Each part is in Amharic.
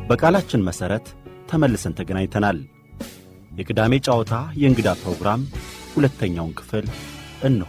በቃላችን መሠረት ተመልሰን ተገናኝተናል። የቅዳሜ ጨዋታ የእንግዳ ፕሮግራም ሁለተኛውን ክፍል እንሆ።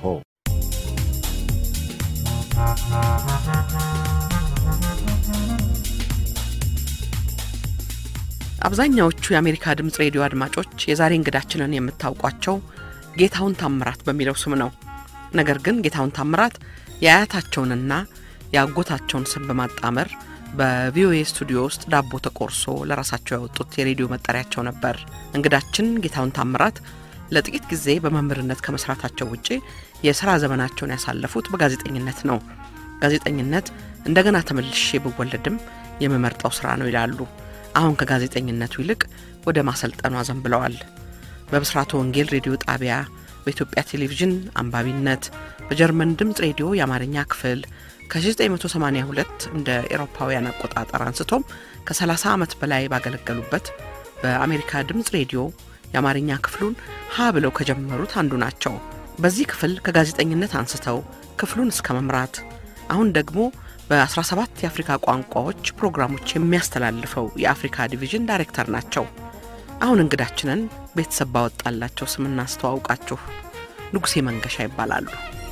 አብዛኛዎቹ የአሜሪካ ድምፅ ሬዲዮ አድማጮች የዛሬ እንግዳችንን የምታውቋቸው ጌታሁን ታምራት በሚለው ስም ነው። ነገር ግን ጌታሁን ታምራት የአያታቸውንና የአጎታቸውን ስም በማጣመር በቪኦኤ ስቱዲዮ ውስጥ ዳቦ ተቆርሶ ለራሳቸው ያወጡት የሬዲዮ መጠሪያቸው ነበር። እንግዳችን ጌታሁን ታምራት ለጥቂት ጊዜ በመምህርነት ከመስራታቸው ውጪ የሥራ ዘመናቸውን ያሳለፉት በጋዜጠኝነት ነው። ጋዜጠኝነት እንደገና ተመልሼ ብወለድም የምመርጠው ሥራ ነው ይላሉ። አሁን ከጋዜጠኝነቱ ይልቅ ወደ ማሰልጠኑ አዘንብለዋል። በብስራተ ወንጌል ሬዲዮ ጣቢያ፣ በኢትዮጵያ ቴሌቪዥን አንባቢነት፣ በጀርመን ድምፅ ሬዲዮ የአማርኛ ክፍል ከ1982 እንደ ኤሮፓውያን አቆጣጠር አንስቶም ከ30 ዓመት በላይ ባገለገሉበት በአሜሪካ ድምፅ ሬዲዮ የአማርኛ ክፍሉን ሀ ብለው ከጀመሩት አንዱ ናቸው። በዚህ ክፍል ከጋዜጠኝነት አንስተው ክፍሉን እስከ መምራት አሁን ደግሞ በ17 የአፍሪካ ቋንቋዎች ፕሮግራሞች የሚያስተላልፈው የአፍሪካ ዲቪዥን ዳይሬክተር ናቸው። አሁን እንግዳችንን ቤተሰብ ባወጣላቸው ስም እናስተዋውቃችሁ። ንጉሴ መንገሻ ይባላሉ።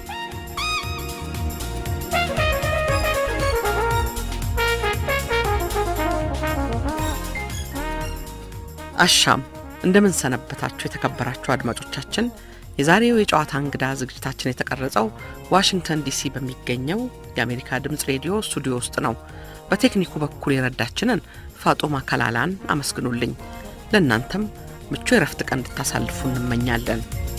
አሻም እንደምን ሰነበታችሁ የተከበራችሁ አድማጮቻችን። የዛሬው የጨዋታ እንግዳ ዝግጅታችን የተቀረጸው ዋሽንግተን ዲሲ በሚገኘው የአሜሪካ ድምፅ ሬዲዮ ስቱዲዮ ውስጥ ነው። በቴክኒኩ በኩል የረዳችንን ፋጦማ ከላላን አመስግኑልኝ። ለእናንተም ምቹ የረፍት ቀን እንድታሳልፉ እንመኛለን።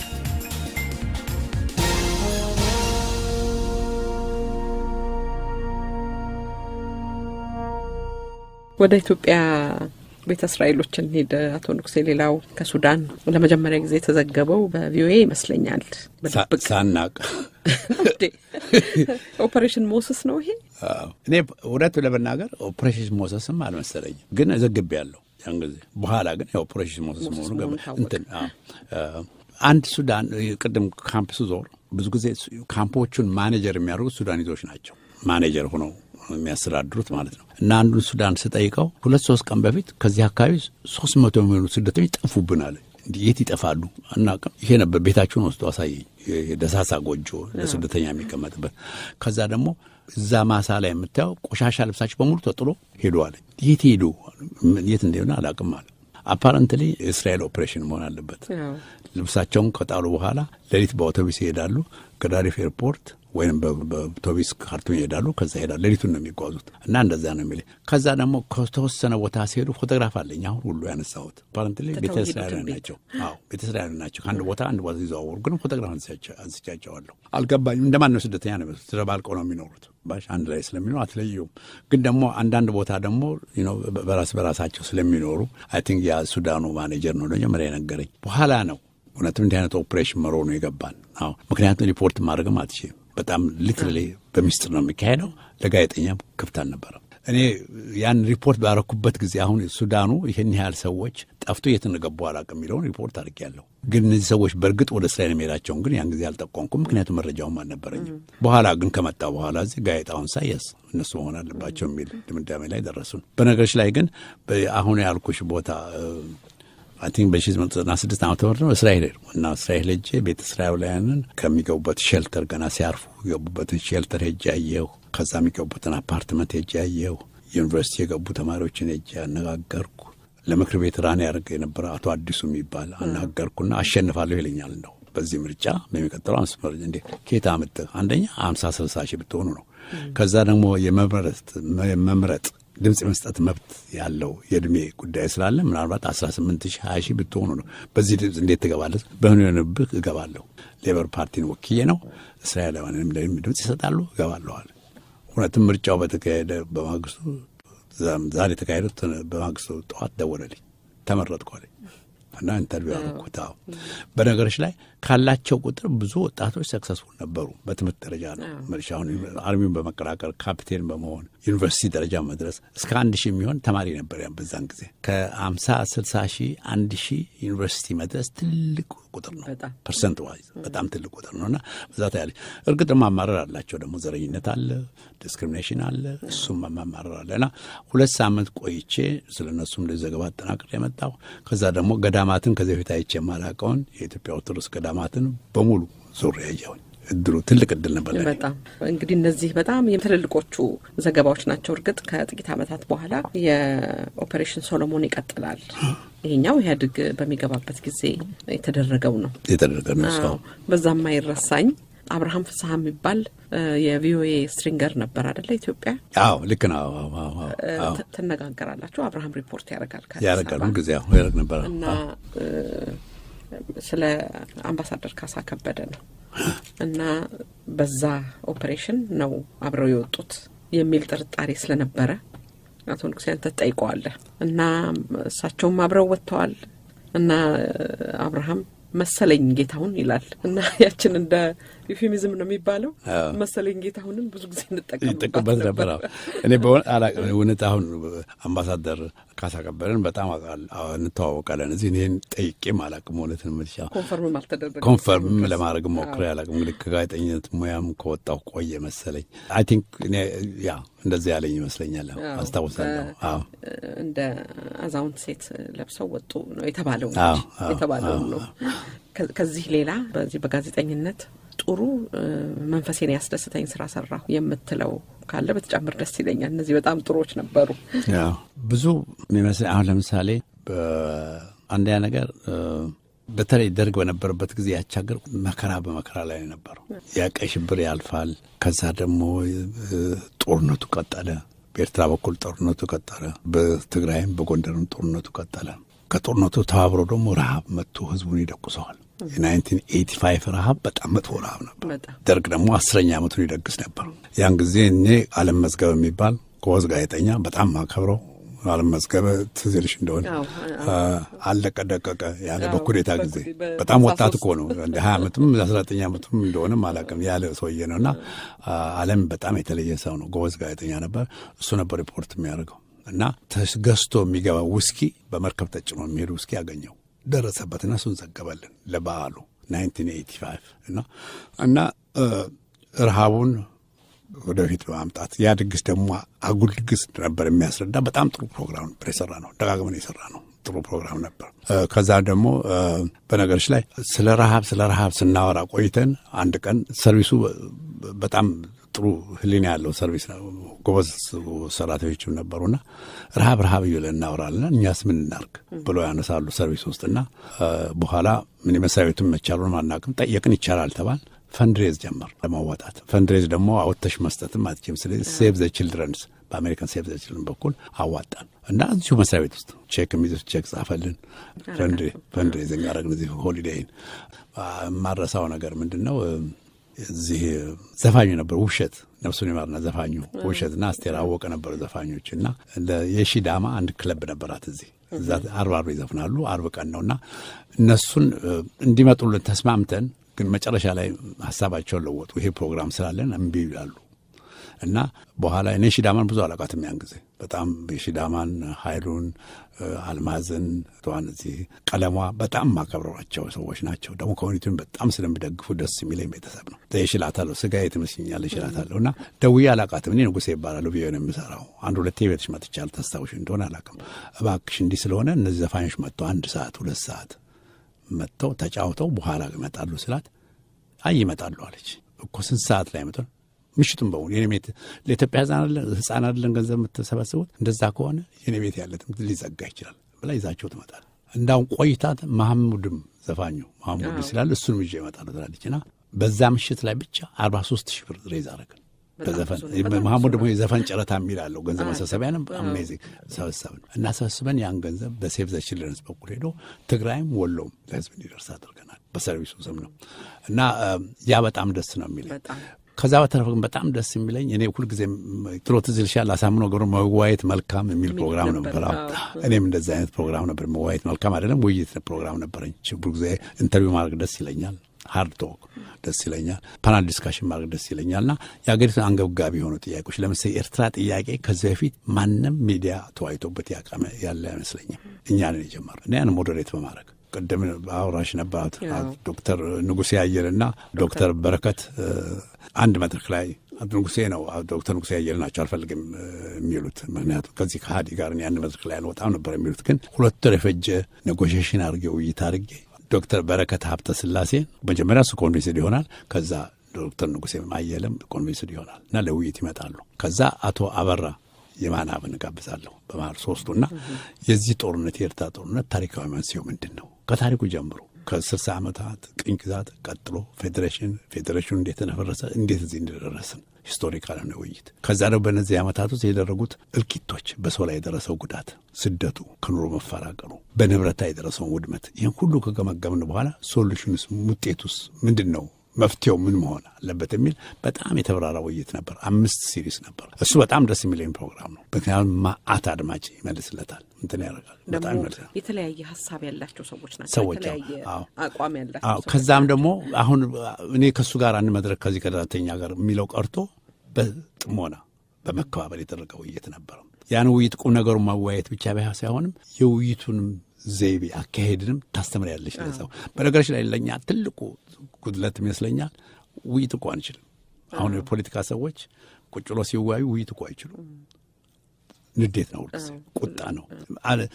ወደ ኢትዮጵያ ቤተ እስራኤሎች እንሂድ። አቶ ንጉሴ፣ ሌላው ከሱዳን ለመጀመሪያ ጊዜ የተዘገበው በቪኦኤ ይመስለኛል። በድብቅ ሳናቅ ኦፐሬሽን ሞሰስ ነው ይሄ። እኔ እውነቱ ለመናገር ኦፕሬሽን ሞሰስም አልመሰለኝም፣ ግን ዘግቤያለሁ ያን ጊዜ። በኋላ ግን ኦፕሬሽን ሞሰስ መሆኑ እንትን አንድ ሱዳን ቅድም ካምፕ ስዞር ብዙ ጊዜ ካምፖቹን ማኔጀር የሚያደርጉት ሱዳኒዞች ናቸው። ማኔጀር ሆነው የሚያስተዳድሩት ማለት ነው። እና አንዱን ሱዳን ስጠይቀው ሁለት ሶስት ቀን በፊት ከዚህ አካባቢ ሶስት መቶ የሚሆኑ ስደተኞች ጠፉብናል። የት ይጠፋሉ አናውቅም። ይሄ ነበር ቤታችሁን ወስዶ አሳየኝ። የደሳሳ ጎጆ ለስደተኛ የሚቀመጥበት። ከዛ ደግሞ እዛ ማሳ ላይ የምታየው ቆሻሻ ልብሳቸው በሙሉ ተጥሎ ሄደዋል። የት ሄዱ የት እንደሆነ አላውቅም አለ። አፓረንትሊ የእስራኤል ኦፕሬሽን መሆን አለበት። ልብሳቸውን ከጣሉ በኋላ ሌሊት በአውቶቡስ ይሄዳሉ ገዳሪፍ ኤርፖርት ወይም በአውቶቡስ ካርቱም ይሄዳሉ። ከዛ ይሄዳሉ። ሌሊቱን ነው የሚጓዙት እና እንደዛ ነው የሚል ከዛ ደግሞ ከተወሰነ ቦታ ሲሄዱ ፎቶግራፍ አለኝ አሁን ሁሉ ያነሳሁት ፓረንትሊ ቤተ እስራኤላውያን ናቸው። አዎ ቤተ እስራኤላውያን ናቸው። ከአንድ ቦታ አንድ ቦታ ሲዘዋወሩ ግን ፎቶግራፍ አንስቻቸዋለሁ። አልገባኝም። እንደማን ነው ስደተኛ ነው ተደባልቀው ነው የሚኖሩት ባሽ አንድ ላይ ስለሚኖሩ አትለዩም። ግን ደግሞ አንዳንድ ቦታ ደግሞ በራስ በራሳቸው ስለሚኖሩ አይ ቲንክ ያ ሱዳኑ ማኔጀር ነው መጀመሪያ የነገረኝ። በኋላ ነው እውነትም እንዲህ አይነት ኦፕሬሽን መሮ ነው የገባን። አዎ ምክንያቱም ሪፖርት ማድረግም አትችልም። በጣም ሊትራሊ በሚስጥር ነው የሚካሄደው። ለጋዜጠኛም ክፍት አልነበረም። እኔ ያን ሪፖርት ባረኩበት ጊዜ አሁን ሱዳኑ ይህን ያህል ሰዎች ጠፍቶ የት እንደገቡ አላውቅም የሚለውን ሪፖርት አድርጌያለሁ። ግን እነዚህ ሰዎች በእርግጥ ወደ እስራኤል መሄዳቸውን ግን ያን ጊዜ አልጠቆምኩም፣ ምክንያቱም መረጃውም አልነበረኝም። በኋላ ግን ከመጣ በኋላ እዚህ ጋዜጣውን ሳየስ እነሱ መሆን አለባቸው የሚል ድምዳሜ ላይ ደረሱን። በነገሮች ላይ ግን አሁን ያልኩሽ ቦታ አይ ቲንክ በ1996 ዓመተ ምህረት ነው እስራኤል ሄድኩ እና እስራኤል ሄጄ ቤተ እስራኤላውያንን ከሚገቡበት ሼልተር ገና ሲያርፉ የገቡበትን ሼልተር ሄጄ አየሁ። ከዛ የሚገቡበትን አፓርትመንት ሄጄ አየሁ። ዩኒቨርሲቲ የገቡ ተማሪዎችን ሄጄ አነጋገርኩ። ለምክር ቤት ራን ያደርገ የነበረ አቶ አዲሱ የሚባል አናገርኩና አሸንፋለሁ ይለኛል እንደው በዚህ ምርጫ በሚቀጥለው አምስት መረጃ እንዴ ኬታ ምጥ አንደኛ አምሳ ስልሳ ሺህ ብትሆኑ ነው። ከዛ ደግሞ የመምረጥ ድምፅ የመስጠት መብት ያለው የእድሜ ጉዳይ ስላለ ምናልባት አስራ ስምንት ሺህ ሀያ ሺህ ብትሆኑ ነው። በዚህ ድምፅ እንዴት ትገባለህ? በምን የሆንብህ እገባለሁ። ሌበር ፓርቲን ወክዬ ነው። እስራኤላውያንም ድምፅ ይሰጣሉ፣ እገባለኋል። እውነትም ምርጫው በተካሄደ በማግስቱ ዛሬ የተካሄደው በማግስቱ ጠዋት ደወለልኝ። ተመረጥኩ አለኝ እና ኢንተርቪው ያደረኩት። በነገሮች ላይ ካላቸው ቁጥር ብዙ ወጣቶች ሰክሰስፉል ነበሩ። በትምህርት ደረጃ ነው መልሽ አሁን አርሚውን በመቀላቀል ካፕቴን በመሆን ዩኒቨርሲቲ ደረጃ መድረስ እስከ አንድ ሺህ የሚሆን ተማሪ ነበር። ያ በዛን ጊዜ ከአምሳ ስልሳ ሺህ አንድ ሺህ ዩኒቨርሲቲ መድረስ ትልቅ ቁጥር ነው። ፐርሰንት ዋይዝ በጣም ትልቅ ቁጥር ነው እና በዛ ታያለች። እርግጥ ማማረር አላቸው ደግሞ ዘረኝነት አለ፣ ዲስክሪሚኔሽን አለ፣ እሱም ማማረር አለ እና ሁለት ሳምንት ቆይቼ ስለ እነሱም እንደዚህ ዘገባ አጠናቅር የመጣው ከዛ ደግሞ ገዳማትን ከዚህ በፊት አይቼ የማላውቀውን የኢትዮጵያ ኦርቶዶክስ ገዳማትን በሙሉ ዞር ያየሁኝ እድሉ ትልቅ እድል ነበር። በጣም እንግዲህ እነዚህ በጣም የትልልቆቹ ዘገባዎች ናቸው። እርግጥ ከጥቂት ዓመታት በኋላ የኦፔሬሽን ሶሎሞን ይቀጥላል። ይሄኛው ኢህአዴግ በሚገባበት ጊዜ የተደረገው ነው የተደረገ ነው። እስካሁን በዛም አይረሳኝ አብርሃም ፍስሀ የሚባል የቪኦኤ ስትሪንገር ነበር አደለ? ኢትዮጵያ አዎ፣ ልክ ነው። ትነጋገራላችሁ። አብርሃም ሪፖርት ያደርጋል ያደርጋል ጊዜ ያደርግ ነበረ እና ስለ አምባሳደር ካሳ ከበደ ነው እና በዛ ኦፕሬሽን ነው አብረው የወጡት የሚል ጥርጣሬ ስለነበረ አቶ ንጉሴ አንተ ትጠይቀዋለህ እና እሳቸውም አብረው ወጥተዋል እና አብርሃም መሰለኝ ጌታሁን ይላል እና ያችን እንደ ዩፌሚዝም ነው የሚባለው። መሰለኝ ጌታሁንም ብዙ ጊዜ እንጠቀምበት ነበር። እኔ እውነት አሁን አምባሳደር ካሳ ከበደን በጣም እንተዋወቃለን። እዚህ ይህን ጠይቄም አላቅም። እውነትን ምልሻ ኮንፈርምም አልተደረገ ኮንፈርም ለማድረግ ሞክሬ አላቅም። እንግዲህ ከጋዜጠኝነት ሙያም ከወጣሁ ቆየ መሰለኝ። አይ ቲንክ ያ እንደዚህ ያለኝ ይመስለኛል። አስታውሳለሁ። እንደ አዛውንት ሴት ለብሰው ወጡ ነው የተባለው የተባለው ነው። ከዚህ ሌላ በዚህ በጋዜጠኝነት ጥሩ መንፈሴን ያስደስተኝ ስራ ሰራሁ የምትለው ካለ በተጨምር ደስ ይለኛል። እነዚህ በጣም ጥሩዎች ነበሩ። ብዙ የሚመስለኝ አሁን ለምሳሌ አንደኛ ነገር በተለይ ደርግ በነበረበት ጊዜ ያቻገር መከራ በመከራ ላይ ነበረው። ያ ቀይ ሽብር ያልፋል። ከዛ ደግሞ ጦርነቱ ቀጠለ። በኤርትራ በኩል ጦርነቱ ቀጠለ። በትግራይም በጎንደርም ጦርነቱ ቀጠለ። ከጦርነቱ ተባብሮ ደግሞ ረሃብ መጥቶ ህዝቡን ይደቁሰዋል። የናይንቲን ኤይቲ ፋይቭ ረሃብ በጣም መጥፎ ረሃብ ነበር። ደርግ ደግሞ አስረኛ ዓመቱን ይደግስ ነበር። ያን ጊዜ እኔ አለም መዝገብ የሚባል ጎበዝ ጋዜጠኛ በጣም ማከብረው አለም መዝገበ ትዝ ይልሽ እንደሆነ አለቀ ደቀቀ ያለ በኩዴታ ጊዜ በጣም ወጣት እኮ ነው። እንደ ሀያ ዓመቱም አስራ ዘጠኝ ዓመቱም እንደሆነም አላውቅም ያለ ሰውዬ ነው እና አለም በጣም የተለየ ሰው ነው። ጎበዝ ጋዜጠኛ ነበር። እሱ ነበር ሪፖርት የሚያደርገው እና ገዝቶ የሚገባ ውስኪ በመርከብ ተጭኖ የሚሄዱ ውስኪ ያገኘው ደረሰበትና እሱን ዘገበልን ለበዓሉ 1985 እና እና ረሃቡን ወደፊት በማምጣት ያ ድግስ ደግሞ አጉል ድግስ ነበር የሚያስረዳ በጣም ጥሩ ፕሮግራም ነበር የሰራ ነው። ደጋግመን የሰራ ነው። ጥሩ ፕሮግራም ነበር። ከዛ ደግሞ በነገሮች ላይ ስለ ረሃብ ስለ ረሃብ ስናወራ ቆይተን አንድ ቀን ሰርቪሱ በጣም ጥሩ ሕሊና ያለው ሰርቪስ ነው። ጎበዝ ሰራተኞችም ነበሩና ረሃብ ረሃብ እየለን እናወራለን። እኛስ ምን እናርግ ብሎ ያነሳሉ ሰርቪስ ውስጥና በኋላ ምን መስሪያ ቤቱን መቻሉን አናውቅም። ጠየቅን፣ ይቻላል ተባል። ፈንድሬዝ ጀመር ለማዋጣት። ፈንድሬዝ ደግሞ አወጥተሽ መስጠትም አትችም። ስለዚህ ሴቭ ዘ ችልድረንስ በአሜሪካን ሴቭ ዘ ችልድረን በኩል አዋጣን እና እዚሁ መስሪያ ቤት ውስጥ ቼክ የሚይዙት ቼክ ጻፈልን። ፈንድሬዝ የሚያደረግን እዚህ ሆሊዴይን የማረሳው ነገር ምንድን ነው? እዚህ ዘፋኙ ነበር ውብሸት ነፍሱን ይማርና ዘፋኙ ውብሸትና አስቴር አወቀ ነበሩ ዘፋኞች እና የሺዳማ አንድ ክለብ ነበራት እዚህ እዛ አርብ አርብ ይዘፍናሉ። አርብ ቀን ነው እና እነሱን እንዲመጡልን ተስማምተን ግን መጨረሻ ላይ ሀሳባቸውን ለወጡ። ይሄ ፕሮግራም ስላለን እምቢ ይላሉ እና በኋላ እኔ ሺዳማን ብዙ አላውቃትም። ያን ጊዜ በጣም የሺዳማን ኃይሉን፣ አልማዝን፣ ተዋን እዚህ ቀለሟ በጣም ማከብረሯቸው ሰዎች ናቸው። ደግሞ ኮሚኒቲውን በጣም ስለሚደግፉ ደስ የሚለኝ ቤተሰብ ነው። ይሽላታለሁ፣ ስጋ የትመስኛል ይሽላታለሁ እና ደውዬ አላውቃትም። እኔ ንጉሴ ይባላሉ ብዬ ነው የምሰራው። አንድ ሁለቴ ቤትሽ መጥቻለሁ፣ ታስታውሽ እንደሆነ አላውቅም። እባክሽ እንዲህ ስለሆነ እነዚህ ዘፋኞች መጥቶ አንድ ሰዓት ሁለት ሰዓት መጥተው ተጫውተው በኋላ ይመጣሉ ስላት፣ አይ ይመጣሉ አለች እኮ ስንት ሰዓት ላይ መጣ ምሽቱን በሙሉ የኔ ቤት ለኢትዮጵያ ሕፃን አይደለን ገንዘብ የምትሰበስቡት እንደዛ ከሆነ የኔ ቤት ያለ ትምህርት ሊዘጋ ይችላል ብላ ይዛቸው ትመጣል። እንዳሁን ቆይታት መሐሙድም ዘፋኙ መሐሙድ ስላለ እሱንም ይዤ እመጣለሁ ትላለች እና በዛ ምሽት ላይ ብቻ አርባ ሶስት ሺህ ብር ሬዝ አረግን በዘፈን መሐሙድ ደግሞ የዘፈን ጨረታ የሚል አለው ገንዘብ መሰብሰቢያንም አሜዚንግ ሰበሰብን እና ሰበስበን ያን ገንዘብ በሴቭ ዘ ችልድረንስ በኩል ሄዶ ትግራይም ወሎም ለህዝብ እንዲደርስ አድርገናል። በሰርቪሱ ስም ነው እና ያ በጣም ደስ ነው የሚለኝ። ከዛ በተረፈ ግን በጣም ደስ የሚለኝ እኔ ሁልጊዜ ድሮ ትዝ ይልሻል አሳምነው ገብረ መዋየት መልካም የሚል ፕሮግራም ነበር። እኔም እንደዚህ አይነት ፕሮግራም ነበር። መዋየት መልካም አይደለም ውይይት ፕሮግራም ነበረኝ። ሁል ጊዜ ኢንተርቪው ማድረግ ደስ ይለኛል። ሃርድ ቶክ ደስ ይለኛል። ፓናል ዲስካሽን ማድረግ ደስ ይለኛል። እና የሀገሪቱን አንገብጋቢ የሆኑ ጥያቄዎች ለምሳሌ የኤርትራ ጥያቄ ከዚህ በፊት ማንም ሚዲያ ተዋይቶበት ያቃመ ያለ አይመስለኝም። እኛ ነን የጀመርነው እና ያን ሞዴሬት በማድረግ ቅድም አውራሽ ነበራት ዶክተር ንጉሴ አየልና ዶክተር በረከት አንድ መድረክ ላይ ንጉሴ ነው ዶክተር ንጉሴ አየለ ናቸው አልፈልግም የሚሉት ምክንያቱም ከዚህ ከሀዲ ጋር አንድ መድረክ ላይ አልወጣም ነበር የሚሉት ግን ሁለት ወር የፈጀ ኔጎሽሽን አድርጌ ውይይት አድርጌ ዶክተር በረከት ሀብተ ስላሴ መጀመሪያ እሱ ኮንቪንስድ ይሆናል ከዛ ዶክተር ንጉሴ አየለም ኮንቪንስድ ይሆናል እና ለውይይት ይመጣሉ ከዛ አቶ አበራ የማናብን እጋብዛለሁ በመሀል ሶስቱ እና የዚህ ጦርነት የኤርትራ ጦርነት ታሪካዊ መንስኤው ምንድን ነው ከታሪኩ ጀምሮ ከስልሳ ዓመታት ቅኝ ግዛት ቀጥሎ ፌዴሬሽን ፌዴሬሽኑ እንዴት ተነፈረሰ እንዴት እዚህ እንደደረስን ሂስቶሪካል ነው ውይይት። ከዛ ደግሞ በእነዚህ ዓመታት ውስጥ የደረጉት እልቂቶች፣ በሰው ላይ የደረሰው ጉዳት፣ ስደቱ፣ ከኑሮ መፈራቀሩ፣ በንብረት ላይ የደረሰውን ውድመት ይህን ሁሉ ከገመገምን በኋላ ሶሉሽንስ ውጤቱስ ምንድን ነው መፍትሄው ምን መሆን አለበት የሚል በጣም የተብራራ ውይይት ነበር። አምስት ሲሪስ ነበር። እሱ በጣም ደስ የሚለኝ ፕሮግራም ነው። ምክንያቱም ማአት አድማጭ ይመልስለታል፣ እንትን ያደርጋል። በጣም ይመልሳል። የተለያየ ሀሳብ ያላቸው ሰዎች ናቸው። ሰዎች የተለያየ አዎ። አቋም አዎ ያላቸው ከዛም ደግሞ አሁን እኔ ከእሱ ጋር አንድ መድረክ ከዚህ ከዳተኛ ጋር የሚለው ቀርቶ በጥሞና በመከባበር የተደረገ ውይይት ነበረ። ያን ውይይት ቁም ነገሩን ማወያየት ብቻ ባይሆን ሳይሆንም የውይይቱንም ዘይቤ አካሄድንም ታስተምሪያለሽ ለሰው። በነገሮች ላይ ለእኛ ትልቁ ጉድለት ይመስለኛል ውይይት እኮ አንችልም። አሁን የፖለቲካ ሰዎች ቁጭ ብሎ ሲወያዩ ውይይት እኮ አይችሉም። ንዴት ነው፣ ሁልጊዜ ቁጣ ነው። አለ-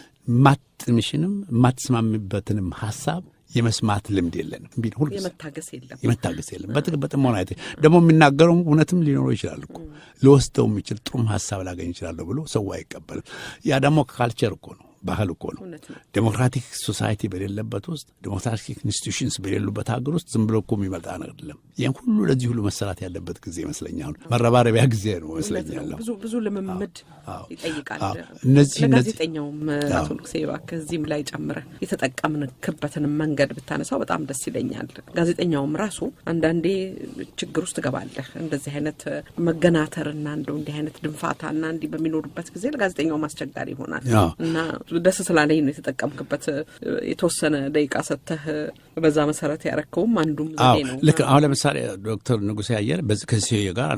ማጥምሽንም የማትስማሚበትንም ሀሳብ የመስማት ልምድ የለንም። ቢ ሁልጊዜ የመታገስ የለም። የመታገስ የለም። በጥቅ በጥሞና አይተ ደግሞ የሚናገረው እውነትም ሊኖረው ይችላል እኮ ልወስደው የሚችል ጥሩም ሀሳብ ላገኝ ይችላለሁ ብሎ ሰው አይቀበልም። ያ ደግሞ ካልቸር እኮ ነው፣ ባህል እኮ ነው። እውነት ነው። ዴሞክራቲክ ሶሳይቲ በሌለበት ውስጥ ዴሞክራቲክ ኢንስቲቱሽንስ በሌሉበት ሀገር ውስጥ ዝም ብሎ እኮ የሚመጣ ነገር አይደለም። ይህን ሁሉ ለዚህ ሁሉ መሰራት ያለበት ጊዜ ይመስለኛል። መረባረቢያ ጊዜ ነው እውነት ይመስለኛል። ነው። ብዙ ብዙ ልምምድ አዎ። ይጠይቃል። አዎ። እነዚህ- ለጋዜጠኛውም አቶ አዎ። ንጉሴ እባክህ እዚህም ላይ ጨምረህ የተጠቀምንክበትን መንገድ ብታነሳው በጣም ደስ ይለኛል። ጋዜጠኛውም ራሱ አንዳንዴ ችግር ውስጥ ትገባለህ። እንደዚህ አይነት መገናተርና እንደው እንዲህ አይነት ድንፋታና እንዲህ በሚኖሩበት ጊዜ ለጋዜጠኛውም አስቸጋሪ ይሆናል አዎ። እና ደስ ስላለኝ ነው የተጠቀምክበት የተወሰነ ደቂቃ ሰጥተህ በዛ መሰረት ያረከውም አንዱም አዎ ዘዴ ነው። ልክ አሁን ለምሳሌ ዶክተር ንጉሴ አየለ በዚህ ከዚህ ጋር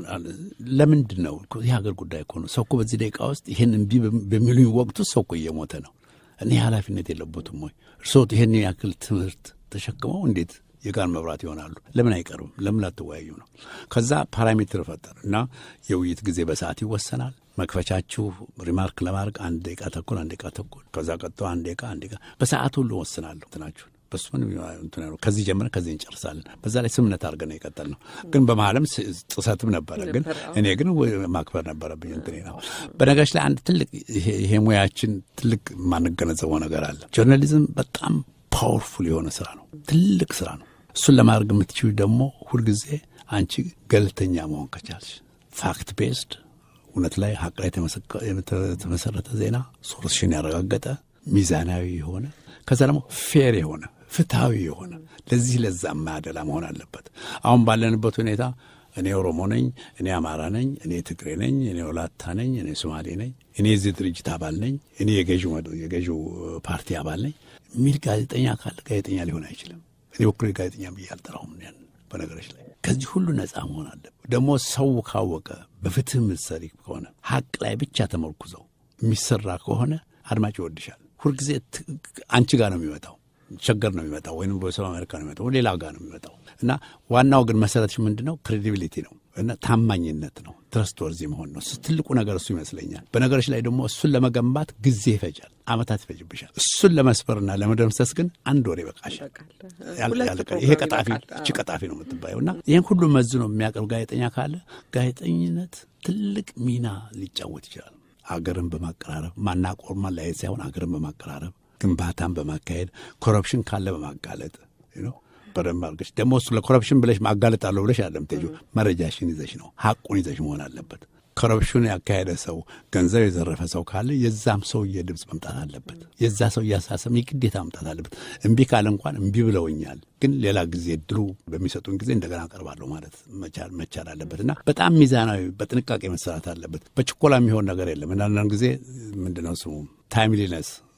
ለምንድን ነው እኮ የሀገር ጉዳይ እኮ ነው። ሰው እኮ በዚህ ደቂቃ ውስጥ ይህን እምቢ በሚሉኝ ወቅት ውስጥ ሰው እኮ እየሞተ ነው። እኔ ኃላፊነት የለበትም ወይ? እርስዎ ይህን ያክል ትምህርት ተሸክመው እንዴት የጋን መብራት ይሆናሉ? ለምን አይቀርብም? ለምን አትወያዩ ነው? ከዛ ፓራሜትር ፈጠር እና የውይይት ጊዜ በሰዓት ይወሰናል። መክፈቻችሁ ሪማርክ ለማድረግ አንድ ደቂቃ ተኩል፣ አንድ ደቂቃ ተኩል፣ ከዛ ቀጥቶ አንድ ደቂቃ፣ አንድ ደቂቃ በሰዓት ሁሉ ወስናለሁ እንትናችሁን በሱ ምን እንትን ያለው ከዚህ ጀምረን ከዚህ እንጨርሳለን። በዛ ላይ ስምነት አድርገን ነው የቀጠል ነው። ግን በመሀልም ስ- ጥሰትም ነበረ። ግን ነበረ፣ አዎ። እኔ ግን ወ- ማክበር ነበረብኝ እንትን ነው። በነገሮች ላይ አንድ ትልቅ ይሄ ይሄ ሙያችን ትልቅ የማንገነዘበው ነገር አለ። ጆርናሊዝም በጣም ፓወርፉል የሆነ ስራ ነው። ትልቅ ስራ ነው። እሱን ለማድረግ የምትችሉ ደግሞ ሁልጊዜ አንቺ ገለልተኛ መሆን ከቻልሽ ፋክት ቤስድ እውነት ላይ ሀቅ ላይ የተመሰከ- የተመሰረተ ዜና ሶርስሽን ያረጋገጠ ሚዛናዊ የሆነ ከዛ ደግሞ ፌር የሆነ ፍትሐዊ የሆነ ለዚህ ለዛ የማያደላ መሆን አለበት። አሁን ባለንበት ሁኔታ እኔ ኦሮሞ ነኝ፣ እኔ አማራ ነኝ፣ እኔ ትግሬ ነኝ፣ እኔ ወላታ ነኝ፣ እኔ ሶማሌ ነኝ፣ እኔ የዚህ ድርጅት አባል ነኝ፣ እኔ የገዢው መድ- የገዢው ፓርቲ አባል ነኝ የሚል ጋዜጠኛ ካለ ጋዜጠኛ ሊሆን አይችልም። እኔ በኩል ጋዜጠኛ ብዬ አልጠራውም። ያን በነገሮች ላይ ከዚህ ሁሉ ነፃ መሆን አለበት። ደግሞ ሰው ካወቀ በፍትህ ምትሰሪ ከሆነ ሀቅ ላይ ብቻ ተመርኩዘው የሚሰራ ከሆነ አድማጭ ይወድሻል። ሁልጊዜ ት- አንቺ ጋር ነው የሚመጣው ሸገር ነው የሚመጣው ወይም በሰብ አሜሪካ ነው የሚመጣው ሌላ ጋር ነው የሚመጣው እና ዋናው ግን መሰረትሽ ምንድን ነው? ክሬዲቢሊቲ ነው እና ታማኝነት ነው። ትረስት ወርዚ መሆን ነው። እሱ ትልቁ ነገር እሱ ይመስለኛል። በነገሮች ላይ ደግሞ እሱን ለመገንባት ጊዜ ይፈጃል፣ አመታት ይፈጅብሻል። እሱን ለመስበርና ለመደምሰስ ግን አንድ ወር ይበቃሻል። ያለ- ሁለት ያለቀ ፕሮግራም ይሄ ቀጣፊ ይበቃል። እቺ ቀጣፊ ነው የምትባየው እና ይህን ሁሉ መዝኖ የሚያቀርብ ጋዜጠኛ ካለ ጋዜጠኝነት ትልቅ ሚና ሊጫወት ይችላል። አገርን በማቀራረብ ማናቆር ማለያየት ሳይሆን አገርን በማቀራረብ ግንባታን በማካሄድ ኮረፕሽን ካለ በማጋለጥ ነው። በደንብ አድርገሽ ደግሞ እሱ ለኮረፕሽን ብለሽ ማጋለጣለሁ ብለሽ አይደለም ትሄጂው። መረጃሽን ይዘሽ ነው፣ ሀቁን ይዘሽ መሆን አለበት። ኮረፕሽን ያካሄደ ሰው ገንዘብ የዘረፈ ሰው ካለ የዛም ሰውዬ ድምፅ መምጣት አለበት። የዛ ሰው እያሳሰብ የግዴታ መምጣት አለበት። እምቢ ካለ እንኳን እምቢ ብለውኛል፣ ግን ሌላ ጊዜ ድሉ በሚሰጡን ጊዜ እንደገና አቀርባለሁ ማለት መቻል መቻል አለበት እና በጣም ሚዛናዊ በጥንቃቄ መሰራት አለበት። በችኮላ የሚሆን ነገር የለም። አንዳንድ ጊዜ ምንድነው ስሙ ታይምሊነስ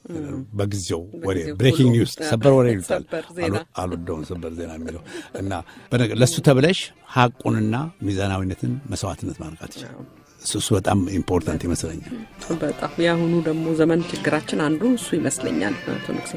በጊዜው ወሬ በጊዜው ብሬኪንግ ቶሎ። ኒውስ ሰበር ወሬ ይሉታል። ሰበር ዜና። አሉ- አልወደውም ሰበር ዜና የሚለው እና በነገ- ለእሱ ተብለሽ ሀቁንና ሚዛናዊነትን መስዋዕትነት ማድረጋት ይችላል። እሱ እሱ በጣም ኢምፖርታንት ይመስለኛል። በጣም የአሁኑ ደግሞ ዘመን ችግራችን አንዱ እሱ ይመስለኛል። አቶ ንጉሴ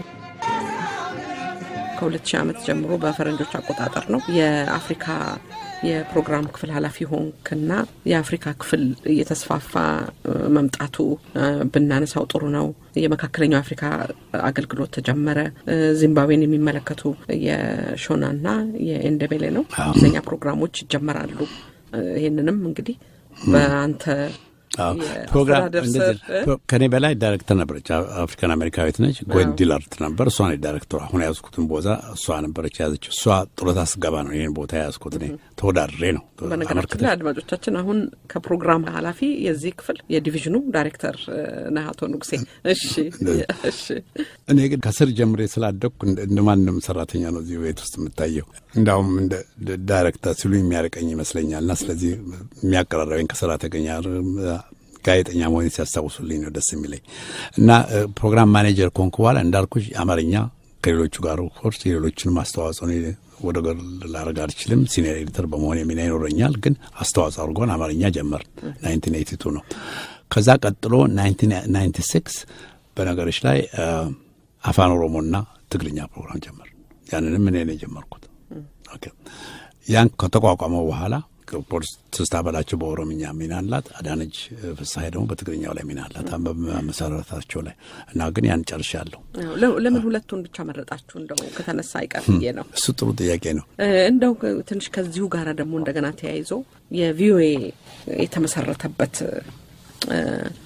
ከሁለት ሺህ ዓመት ጀምሮ በፈረንጆች አቆጣጠር ነው የአፍሪካ የፕሮግራም ክፍል ኃላፊ ሆንክና የአፍሪካ ክፍል እየተስፋፋ እ፣ መምጣቱ እ፣ ብናነሳው ጥሩ ነው። የመካከለኛው አፍሪካ አገልግሎት ተጀመረ። እ፣ ዚምባብዌን የሚመለከቱ የሾናና የኤንደቤሌ ነው አዎ። አብዛኛ ፕሮግራሞች ይጀመራሉ። እ፣ ይህንንም እንግዲህ በአንተ አዎ፣ ፕሮግራም የአስተዳደር እንደዚህ ስር እ? ፕሮ- ከኔ በላይ ዳይሬክተር ነበረች። አ- አፍሪካን አሜሪካዊት ነች። ጎን ዲላርት ነበር። እሷ ነች ዳይሬክተሯ። አሁን የያዝኩትን ቦታ እሷ ነበረች የያዘችው። እሷ ጡረታ ስገባ ነው ይህን ቦታ የያዝኩት። እኔ ተወዳድሬ ነው በነገራችን አመልክተሽ ላይ አድማጮቻችን አሁን ከፕሮግራም ኃላፊ የዚህ ክፍል የዲቪዥኑ ዳይሬክተር እ፣ ነህ አቶ ንጉሴ። እሺ እሺ እኔ ግን ከስር ጀምሬ ስላደግኩ እንደ እንደ ማንም ሰራተኛ ነው እዚህ ቤት ውስጥ የምታየው። እንዳውም እንደ እንደ ዳይሬክተር ሲሉ የሚያርቀኝ ይመስለኛል እና ስለዚህ የሚያቀራረበኝ ከስራ ተገኛ ጋዜጠኛ መሆኔን ሲያስታውሱልኝ ነው ደስ የሚለኝ እና እ፣ ፕሮግራም ማኔጀር ከሆንኩ በኋላ እንዳልኩሽ አማርኛ ከሌሎቹ ጋር ኮርስ የሌሎችንም አስተዋጽኦ እኔ ወደ ጎን ላደርግ አልችልም። ሲኒየር ኤዲተር በመሆን ሚና ይኖረኛል፣ ግን አስተዋጽኦ አድርጎን አማርኛ ጀመር 1982 ነው። ከዛ ቀጥሎ 1996 በነገሮች ላይ አ፣ አፋን ኦሮሞና ትግርኛ ፕሮግራም ጀመር። ያንንም እኔ ነው የጀመርኩት። ኦኬ። ያን ከተቋቋመው በኋላ ፖሊስ ትስታ በላቸው በኦሮምኛ ሚና አላት። አዳነች ፍስሀ ደግሞ በትግርኛው ላይ ሚና አላት በመሰረታቸው ላይ እና ግን ያን ጨርሻለሁ። አዎ፣ ለ- ለምን ሁለቱን ብቻ መረጣችሁ? እንደው ከተነሳ አይቀር ብዬ ነው። እሱ ጥሩ ጥያቄ ነው። እ፣ እንደው ትንሽ ከዚሁ ጋር ደግሞ እንደገና ተያይዞ የቪኦኤ የተመሰረተበት እ፣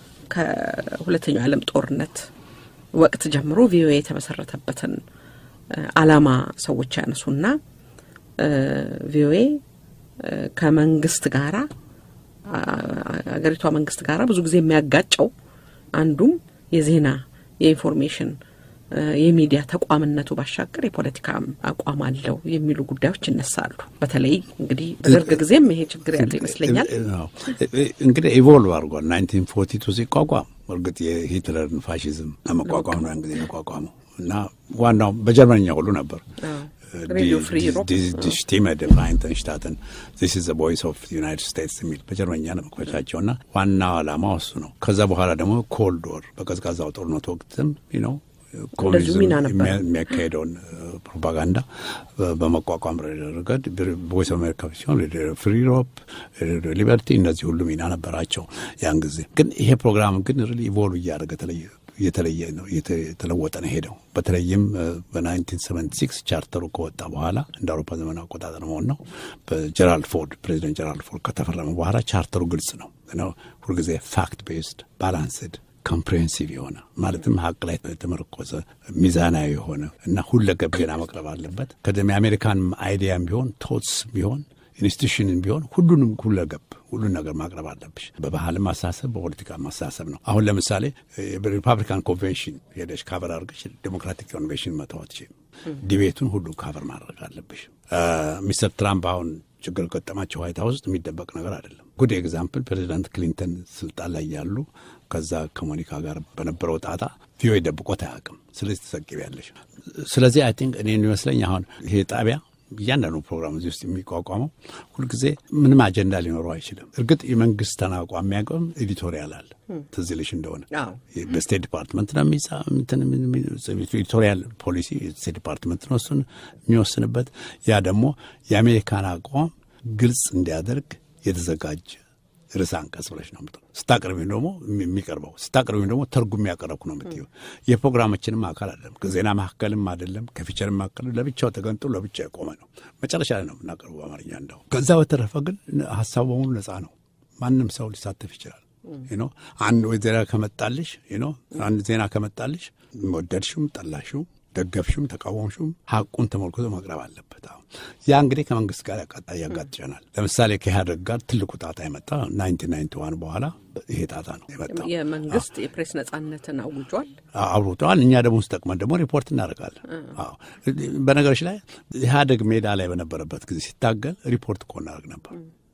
ከሁለተኛው የዓለም ጦርነት ወቅት ጀምሮ ቪኦኤ የተመሰረተበትን እ፣ ዓላማ ሰዎች ያነሱና እ፣ ቪኦኤ እ፣ ከመንግስት ጋራ አ- አገሪቷ መንግስት ጋራ ብዙ ጊዜ የሚያጋጨው አንዱም የዜና የኢንፎርሜሽን እ፣ የሚዲያ ተቋምነቱ ባሻገር የፖለቲካ አቋም አለው የሚሉ ጉዳዮች ይነሳሉ። በተለይ እንግዲህ በደርግ ጊዜም ይሄ ችግር ያለ ይመስለኛል። አዎ። እንግዲህ ኢቮልቭ አድርጓል። ናይንቲን ፎርቲ ቱ ሲቋቋም እርግጥ የሂትለርን ፋሽዝም ለመቋቋም ነው ያን ጊዜ የተቋቋመው እና ዋናው በጀርመንኛ ሁሉ ነበር ሬዲዮ ፍሪ ዩሮፕ ዲ ስቲመ ቨረeinten Staaten this is the voice of the United States የሚል በጀርመንኛ ነው መክፈቻቸው እና ዋናው ዓላማው እሱ ነው። ከዛ በኋላ ደግሞ ኮልድ ወር በቀዝቃዛው ጦርነት ወቅትም ነው ኮሚኒዝም ሚና ነበር። የሚያ- የሚያካሄደውን እ፣ ፕሮፓጋንዳ በ- በመቋቋም ረገድ ቮይስ ኦፍ አሜሪካ ሲሆን ሬዲዮ ፍሪ ዩሮፕ፣ ሬዲዮ ሊበርቲ እነዚህ ሁሉ ሚና ነበራቸው ያን ጊዜ። ግን ይሄ ፕሮግራም ግን ሪሊ ኢቮልቭ እያደረገ ተለየ የተለየ ነው የተ- የተለወጠ ነው ሄደው በተለይም በ1976 ቻርተሩ ከወጣ በኋላ እንደ አውሮፓ ዘመን አቆጣጠር መሆን ነው በጀራልድ ፎርድ ፕሬዚደንት ጀራልድ ፎርድ ከተፈረመ በኋላ ቻርተሩ ግልጽ ነው ነው ሁልጊዜ ፋክት ቤስድ ባላንስድ ኮምፕሬሄንሲቭ የሆነ ማለትም ሀቅ ላይ የተመረኮዘ ሚዛናዊ የሆነ እና ሁለገብ ዜና መቅረብ አለበት። ከዚም የአሜሪካን አይዲያም ቢሆን ቶትስ ቢሆን ኢንስቲቱሽንን ቢሆን ሁሉንም ሁለገብ ሁሉን ነገር ማቅረብ አለብሽ። በባህልም አስተሳሰብ፣ በፖለቲካ አስተሳሰብ ነው። አሁን ለምሳሌ ሪፐብሊካን ኮንቬንሽን ሄደሽ ካቨር አድርገሽ ዴሞክራቲክ ኮንቬንሽን መተው አትችይም። ዲቤቱን ሁሉ ካቨር ማድረግ አለብሽ። ሚስተር ትራምፕ አሁን ችግር ገጠማቸው ዋይት ሀውስ ውስጥ የሚደበቅ ነገር አይደለም። ጉድ ኤግዛምፕል ፕሬዚዳንት ክሊንተን ስልጣን ላይ ያሉ ከዛ ከሞኒካ ጋር በነበረው ጣጣ ቪኦኤ ደብቆት አያውቅም። ስለዚህ ተዘግቢያለሽ። ስለዚህ አይ ቲንክ እኔ የሚመስለኝ አሁን ይሄ ጣቢያ እያንዳንዱ ፕሮግራም እዚህ ውስጥ የሚቋቋመው ሁልጊዜ ምንም አጀንዳ ሊኖረው አይችልም። እርግጥ የመንግስትን አቋም የሚያቆም ኤዲቶሪያል አለ። ትዝ ይልሽ እንደሆነ አዎ። በስቴት ዲፓርትመንት ነው የሚጻ እንትን ኤዲቶሪያል ፖሊሲ ስቴት ዲፓርትመንት ነው እሱን የሚወስንበት። ያ ደግሞ የአሜሪካን አቋም ግልጽ እንዲያደርግ የተዘጋጀ ርዕሰ አንቀጽ ብለሽ ነው የምትለው። ስታቀርቢም ደግሞ የሚቀርበው ስታቀርቢም ደግሞ ተርጉም ያቀረብኩ ነው የምትይው። የፕሮግራማችንም አካል አይደለም፣ ከዜና መካከልም አይደለም፣ ከፊቸርም መካከል ለብቻው ተገንጥሎ ለብቻ የቆመ ነው። መጨረሻ ላይ ነው የምናቀርበው በአማርኛ እንደው። ከዛ በተረፈ ግን ሀሳቡ በሙሉ ነጻ ነው። ማንም ሰው ሊሳተፍ ይችላል። ኖ አንድ ወይ ዜና ከመጣልሽ ኖ አንድ ዜና ከመጣልሽ ወደድሽም ጠላሽም ደገፍሽም ተቃወምሽም ሀቁን ተመልክቶ መቅረብ አለበት። አሁን ያ እንግዲህ ከመንግስት ጋር ያቃጣ- ያጋጭናል። ለምሳሌ ከኢህአደግ ጋር ትልቁ ጣጣ የመጣ ናይንቲን ናይንቲ ዋን በኋላ ይሄ ጣጣ ነው የመጣው። የመንግስት የፕሬስ ነጻነትን አውጇል። አውርተዋል። እኛ ደግሞ ስጠቅመን ደግሞ ሪፖርት እናደርጋለን። አዎ በነገሮች ላይ ኢህአደግ ሜዳ ላይ በነበረበት ጊዜ ሲታገል ሪፖርት እኮ እናደርግ ነበር።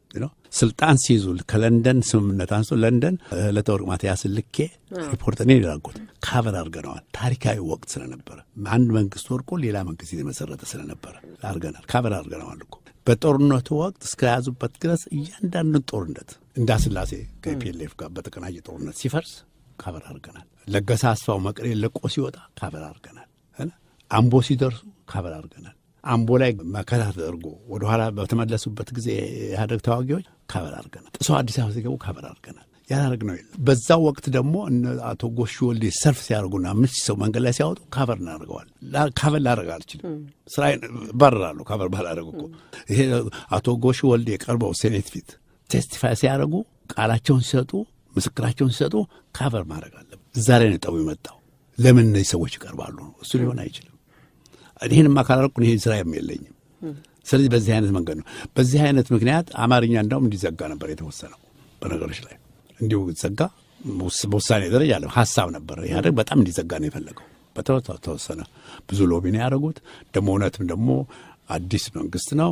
ስልጣን ሲይዙ ከለንደን ስምምነት አንስቶ ለንደን ዕለተ ወርቅ ማትያስን ልኬ ሪፖርት እኔ ላልኩት ካቨር አድርገነዋል። ታሪካዊ ወቅት ስለነበረ አንድ መንግስት ወርቆ ሌላ መንግስት የተመሰረተ ስለነበረ አድርገናል። ካቨር አድርገነዋል እኮ በጦርነቱ ወቅት እስከ ያዙበት ድረስ እያንዳንዱን ጦርነት እንዳስላሴ ከፒኤልኤፍ ጋር በተቀናጀ ጦርነት ሲፈርስ ካቨር አድርገናል። ለገሰ አስፋው መቀሌ ለቆ ሲወጣ ካቨር አድርገናል። አምቦ ሲደርሱ ካቨር አድርገናል። አምቦ ላይ መከታ ተደርጎ ወደኋላ በተመለሱበት ጊዜ የኢህአደግ ተዋጊዎች ካቨር አድርገናል። ጥሰው አዲስ አበባ ሲገቡ ካቨር አድርገናል። ያላደረግነው የለም። በዛው ወቅት ደግሞ አቶ ጎሹ ወልዴ ሰልፍ ሲያደርጉና አምስት ሰው መንገድ ላይ ሲያወጡ ካቨር እናደርገዋል። ካቨር ላደርግ አልችልም። ስራ ባረራለሁ። ካቨር ባላደረግ እኮ ይሄ አቶ ጎሹ ወልዴ ቀርበው ሴኔት ፊት ቴስቲፋይ ሲያደርጉ ቃላቸውን ሲሰጡ ምስክራቸውን ሲሰጡ ካቨር ማድረግ አለብን። እዛ ላይ ነው ጠቡ የመጣው። ለምን እነዚህ ሰዎች ይቀርባሉ ነው? እሱ ሊሆን አይችልም። ይህንማ ካላረኩ ይሄ ስራ የለኝም። ስለዚህ በዚህ አይነት መንገድ ነው። በዚህ አይነት ምክንያት አማርኛ እንዳውም እንዲዘጋ ነበር የተወሰነው። በነገሮች ላይ እንዲሁ ዘጋ በውሳኔ ደረጃ አለ ሀሳብ ነበር። ኢህአዴግ በጣም እንዲዘጋ ነው የፈለገው። በተወሰነ ብዙ ሎቢ ነው ያደረጉት። ደግሞ እውነትም ደግሞ አዲስ መንግስት ነው።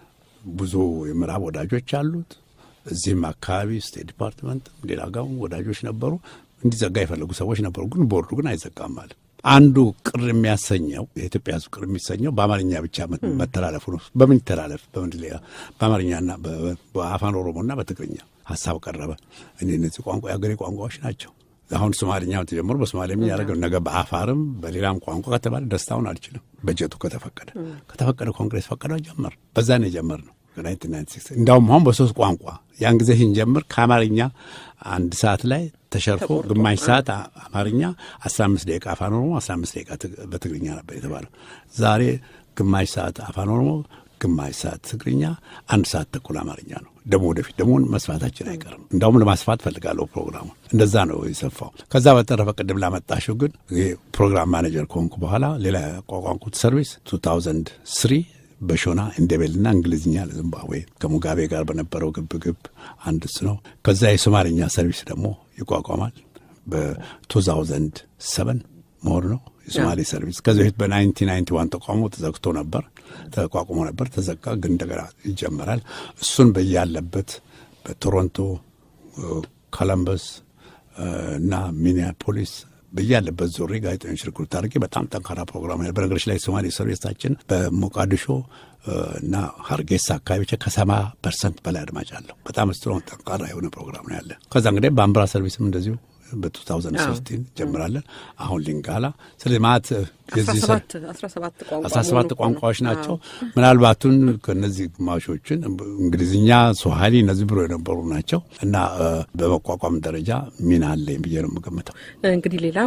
ብዙ የምዕራብ ወዳጆች አሉት። እዚህም አካባቢ ስቴት ዲፓርትመንት ሌላ ጋር ወዳጆች ነበሩ። እንዲዘጋ የፈለጉ ሰዎች ነበሩ። ግን ቦርዱ ግን አይዘጋም አለ። አንዱ ቅር የሚያሰኘው የኢትዮጵያ ሕዝብ ቅር የሚሰኘው በአማርኛ ብቻ መተላለፉ ነው። በምን ይተላለፍ? በምን ሌላ በአማርኛና በአፋን ኦሮሞና በትግርኛ ሀሳብ ቀረበ። እኔ እነዚህ ቋንቋ የአገሬ ቋንቋዎች ናቸው። አሁን ሶማሊኛ ተጀምሮ በሶማሌ የሚያደርገው ነገ በአፋርም በሌላም ቋንቋ ከተባለ ደስታውን አልችልም። በጀቱ ከተፈቀደ ከተፈቀደ ኮንግሬስ ፈቀደው ጀመር። በዛ ነው የጀመርነው እንዳውም አሁን በሶስት ቋንቋ ያን ጊዜ ስንጀምር ከአማርኛ አንድ ሰዓት ላይ ተሸርፎ ግማሽ ሰዓት አማርኛ አስራ አምስት ደቂቃ አፋን ኦሮሞ አስራ አምስት ደቂቃ በትግርኛ ነበር የተባለው። ዛሬ ግማሽ ሰዓት አፋን ኦሮሞ ግማሽ ሰዓት ትግርኛ፣ አንድ ሰዓት ተኩል አማርኛ ነው። ደግሞ ወደፊት ደግሞ መስፋታችን አይቀርም። እንዳውም ለማስፋት ፈልጋለሁ ፕሮግራሙ እንደዛ ነው የሰፋው። ከዛ በተረፈ ቅድም ላመጣሽው ግን ይሄ ፕሮግራም ማኔጀር ከሆንኩ በኋላ ሌላ ያቋቋምኩት ሰርቪስ ቱ ታውዘንድ ስሪ በሾና እንደቤልና እንግሊዝኛ ለዚምባብዌ ከሙጋቤ ጋር በነበረው ግብግብ አንድ እሱ ነው። ከዛ የሶማሌኛ ሰርቪስ ደግሞ ይቋቋማል በቱ ታውዘንድ ሰቨን መሆኑ ነው የሶማሌ ሰርቪስ። ከዚህ በፊት በናይንቲን ናይንቲ ዋን ተቋሞ ተዘግቶ ነበር ተቋቁሞ ነበር ተዘጋ፣ ግን እንደገና ይጀመራል። እሱን በያለበት በቶሮንቶ ኮለምበስ እና ሚኒያፖሊስ በያለበት ዞሬ ጋዜጠኞች ሪክሩት አድርጌ በጣም ጠንካራ ፕሮግራም ያለ። በነገሮች ላይ ሶማሌ ሰርቪሳችን በሞቃዲሾ እና ሀርጌሳ አካባቢ ብቻ ከሰባ ፐርሰንት በላይ አድማጭ አለው። በጣም ስትሮንግ ጠንካራ የሆነ ፕሮግራም ነው ያለ። ከዛ እንግዲህ በአምብራ ሰርቪስም እንደዚሁ በ2016 ጀምራለን። አሁን ሊንጋላ ስለዚህ ማለት አስራ ሰባት ቋንቋዎች ናቸው። ምናልባቱን ከእነዚህ ግማሾችን እንግሊዝኛ፣ ሶሃሊ እነዚህ ብሎ የነበሩ ናቸው እና በመቋቋም ደረጃ ሚና አለኝ ብዬ ነው የምገምተው። እንግዲህ ሌላው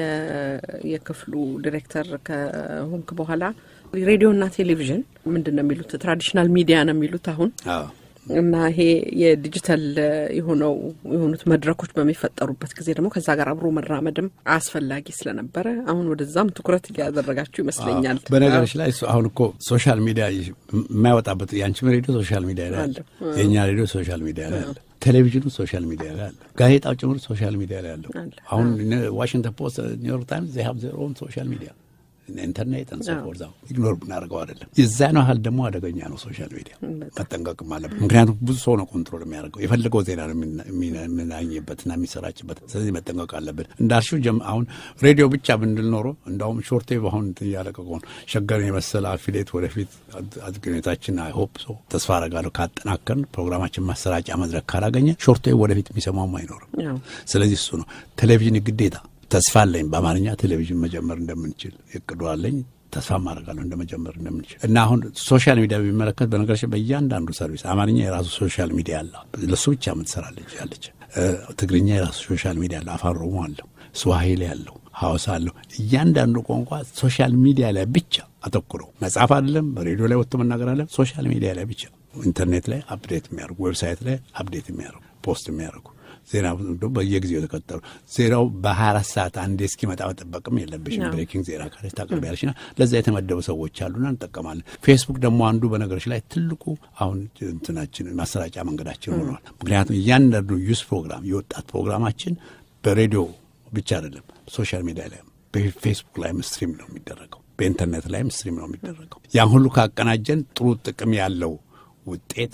የክፍሉ ዲሬክተር ከሆንክ በኋላ ሬዲዮና ቴሌቪዥን ምንድን ነው የሚሉት? ትራዲሽናል ሚዲያ ነው የሚሉት አሁን እና ይሄ የዲጂታል የሆነው የሆኑት መድረኮች በሚፈጠሩበት ጊዜ ደግሞ ከዛ ጋር አብሮ መራመድም አስፈላጊ ስለነበረ አሁን ወደዛም ትኩረት እያደረጋችሁ ይመስለኛል። በነገሮች ላይ አሁን እኮ ሶሻል ሚዲያ የማይወጣበት የአንቺም ሬዲዮ ሶሻል ሚዲያ ላይ አለ፣ የእኛ ሬዲዮ ሶሻል ሚዲያ ላይ አለ፣ ቴሌቪዥኑ ሶሻል ሚዲያ ላይ አለ፣ ጋዜጣው ጭምር ሶሻል ሚዲያ ላይ አለው። አሁን ዋሽንግተን ፖስት፣ ኒውዮርክ ታይምስ ዜ ሃቭ ዜር ኦን ሶሻል ሚዲያ ኢንተርኔት እንሶፎርዛ ኢግኖር ብናደርገው አይደለም። የዛን ያህል ደግሞ አደገኛ ነው ሶሻል ሚዲያ፣ መጠንቀቅም አለበት። ምክንያቱም ብዙ ሰው ነው ኮንትሮል የሚያደርገው የፈለገው ዜና ነው የምናኝበትና የሚሰራጭበት። ስለዚህ መጠንቀቅ አለብን። እንዳልሽው አሁን ሬዲዮ ብቻ ብንል ኖሮ እንዳውም ሾርቴቭ አሁን እያለቀቀውን ሸገርን የመሰለ አፊሌት ወደፊት አድገኔታችን አይሆፕ ሶ ተስፋ አረጋለሁ ካጠናከርን ፕሮግራማችን ማሰራጫ መድረክ ካላገኘ ሾርቴቭ ወደፊት የሚሰማውም አይኖርም። ስለዚህ እሱ ነው ቴሌቪዥን ግዴታ ተስፋ አለኝ በአማርኛ ቴሌቪዥን መጀመር እንደምንችል እቅዱ አለኝ። ተስፋ ማድረጋለሁ እንደመጀመር እንደምንችል እና አሁን ሶሻል ሚዲያ ቢመለከት በነገሮች በእያንዳንዱ ሰርቪስ አማርኛ የራሱ ሶሻል ሚዲያ አለ። ለሱ ብቻ የምትሰራለች ያለች። ትግርኛ የራሱ ሶሻል ሚዲያ አለ። አፋን ኦሮሞ አለው። ስዋሂሊ አለው። ሀውሳ አለው። እያንዳንዱ ቋንቋ ሶሻል ሚዲያ ላይ ብቻ አተኩሮ መጽሐፍ አይደለም፣ በሬዲዮ ላይ ወጥቶ መናገር አለ። ሶሻል ሚዲያ ላይ ብቻ ኢንተርኔት ላይ አፕዴት የሚያደርጉ ዌብሳይት ላይ አፕዴት የሚያደርጉ ፖስት የሚያደርጉ ዜና በየጊዜው የተቀጠሩ ዜናው በሀያ አራት ሰዓት አንዴ እስኪመጣ መጠበቅም የለብሽም። ብሬኪንግ ዜና ካለች ታቀርቢያለሽና ለዛ የተመደቡ ሰዎች አሉና እንጠቀማለን። ፌስቡክ ደግሞ አንዱ በነገሮች ላይ ትልቁ አሁን እንትናችን ማሰራጫ መንገዳችን ሆነዋል። ምክንያቱም እያንዳንዱ ዩስ ፕሮግራም የወጣት ፕሮግራማችን በሬዲዮ ብቻ አይደለም፣ ሶሻል ሚዲያ ላይ በፌስቡክ ላይም ስትሪም ነው የሚደረገው፣ በኢንተርኔት ላይም ስትሪም ነው የሚደረገው። ያን ሁሉ ካቀናጀን ጥሩ ጥቅም ያለው ውጤት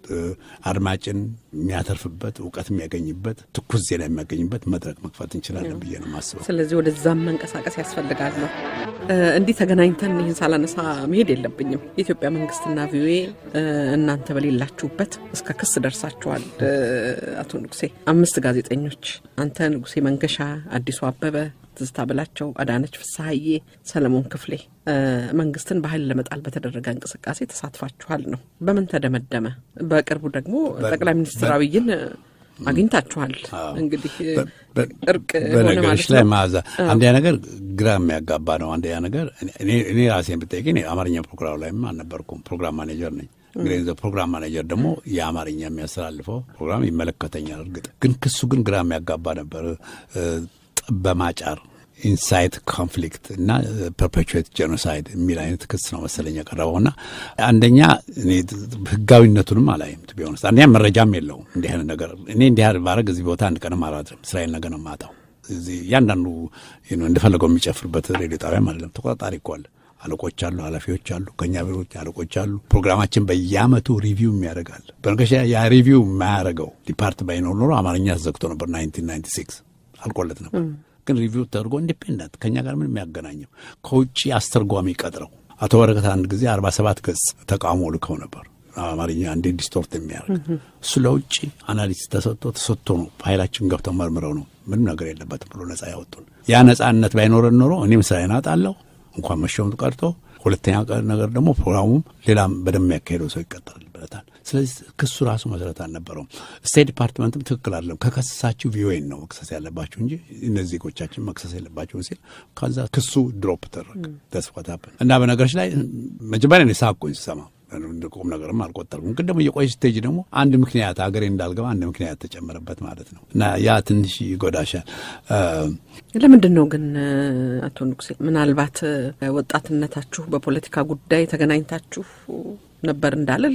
አድማጭን የሚያተርፍበት እውቀት የሚያገኝበት ትኩስ ዜና የሚያገኝበት መድረክ መክፈት እንችላለን ብዬ ነው የማስበው። ስለዚህ ወደዛም መንቀሳቀስ ያስፈልጋል ነው። እንዲህ ተገናኝተን ይህን ሳላነሳ መሄድ የለብኝም። የኢትዮጵያ መንግስትና ቪኦኤ እናንተ በሌላችሁበት እስከ ክስ ደርሳችኋል። አቶ ንጉሴ አምስት ጋዜጠኞች አንተ፣ ንጉሴ መንገሻ፣ አዲሱ አበበ ትዝታ ብላቸው፣ አዳነች ፍስሀዬ፣ ሰለሞን ክፍሌ መንግስትን በኃይል ለመጣል በተደረገ እንቅስቃሴ ተሳትፋችኋል ነው። በምን ተደመደመ? በቅርቡ ደግሞ ጠቅላይ ሚኒስትር አብይን አግኝታችኋል። እንግዲህ እርቅ በነገሮች ላይ መዓዛ አንደኛ ነገር ግራ የሚያጋባ ነው። አንደኛ ነገር እኔ ራሴን ብጠይቅ አማርኛ ፕሮግራም ላይም አልነበርኩም። ፕሮግራም ማኔጀር ነኝ። እንግዲህ ፕሮግራም ማኔጀር ደግሞ የአማርኛ የሚያስተላልፈው ፕሮግራም ይመለከተኛል። እርግጥ ግን ክሱ ግን ግራ የሚያጋባ ነበር። በማጫር ኢንሳይት ኮንፍሊክት እና ፐርፔቹዌት ጄኖሳይድ የሚል አይነት ክስ ነው መሰለኝ ያቀረበው እና አንደኛ ህጋዊነቱንም አላይም ቢሆንስ አንደኛ መረጃም የለውም እንዲህ አይነት ነገር እኔ እንዲህ ባረግ እዚህ ቦታ አንድ ቀንም አላድርም እስራኤል ነገ ነው የማጣው እዚህ እያንዳንዱ እንደፈለገው የሚጨፍርበት ሬዲዮ ጣቢያም አይደለም ተቆጣጣሪ እኮ አለ አለቆች አሉ ኃላፊዎች አሉ ከእኛ ቢሮዎች አለቆች አሉ ፕሮግራማችን በየአመቱ ሪቪው የሚያደርጋል በነገሻ ያ ሪቪው የማያደርገው ዲፓርት ባይኖር ኖሮ አማርኛ ተዘግቶ ነበር ናይንቲን ናይንቲ ሲክስ አልቆለት ነበር ግን ሪቪው ተደርጎ ኢንዲፔንደንት ከእኛ ጋር ምን የሚያገናኘው ከውጭ አስተርጓሚ ቀጥረው አቶ በረከት አንድ ጊዜ አርባ ሰባት ገጽ ተቃውሞ ልከው ነበር አማርኛ እንዴ ዲስቶርት የሚያደርግ እሱ ለውጭ አናሊስት ተሰጥቶ ተሰጥቶ ነው ፋይላችን ገብተው መርምረው ነው ምንም ነገር የለበትም ብሎ ነጻ ያወጡን ያ ነጻነት ባይኖረን ኖሮ እኔም ስራዬን አጣለሁ እንኳን መሸሙት ቀርቶ ሁለተኛ ነገር ደግሞ ፕሮግራሙም ሌላም በደንብ የሚያካሄደው ሰው ይቀጠልበታል። ስለዚህ ክሱ ራሱ መሰረት አልነበረውም። ስቴት ዲፓርትመንትም ትክክል አይደለም። ከከሰሳችሁ ቪኦኤን ነው መክሰስ ያለባችሁ እንጂ እነዚህ ዜጎቻችን መክሰስ የለባቸውን ሲል ከዛ ክሱ ድሮፕ ተደረገ። ተስፋታብን እና በነገሮች ላይ መጀመሪያ እኔ ሳቅኩኝ ስሰማ ቁም ነገርም አልቆጠርኩም። ግን ደግሞ የቆይ ስቴጅ ደግሞ አንድ ምክንያት ሀገሬ እንዳልገባ አንድ ምክንያት ተጨመረበት ማለት ነው እና ያ ትንሽ ይጎዳሻል። ለምንድን ነው ግን አቶ ንጉሴ ምናልባት ወጣትነታችሁ በፖለቲካ ጉዳይ ተገናኝታችሁ ነበር እንዳልል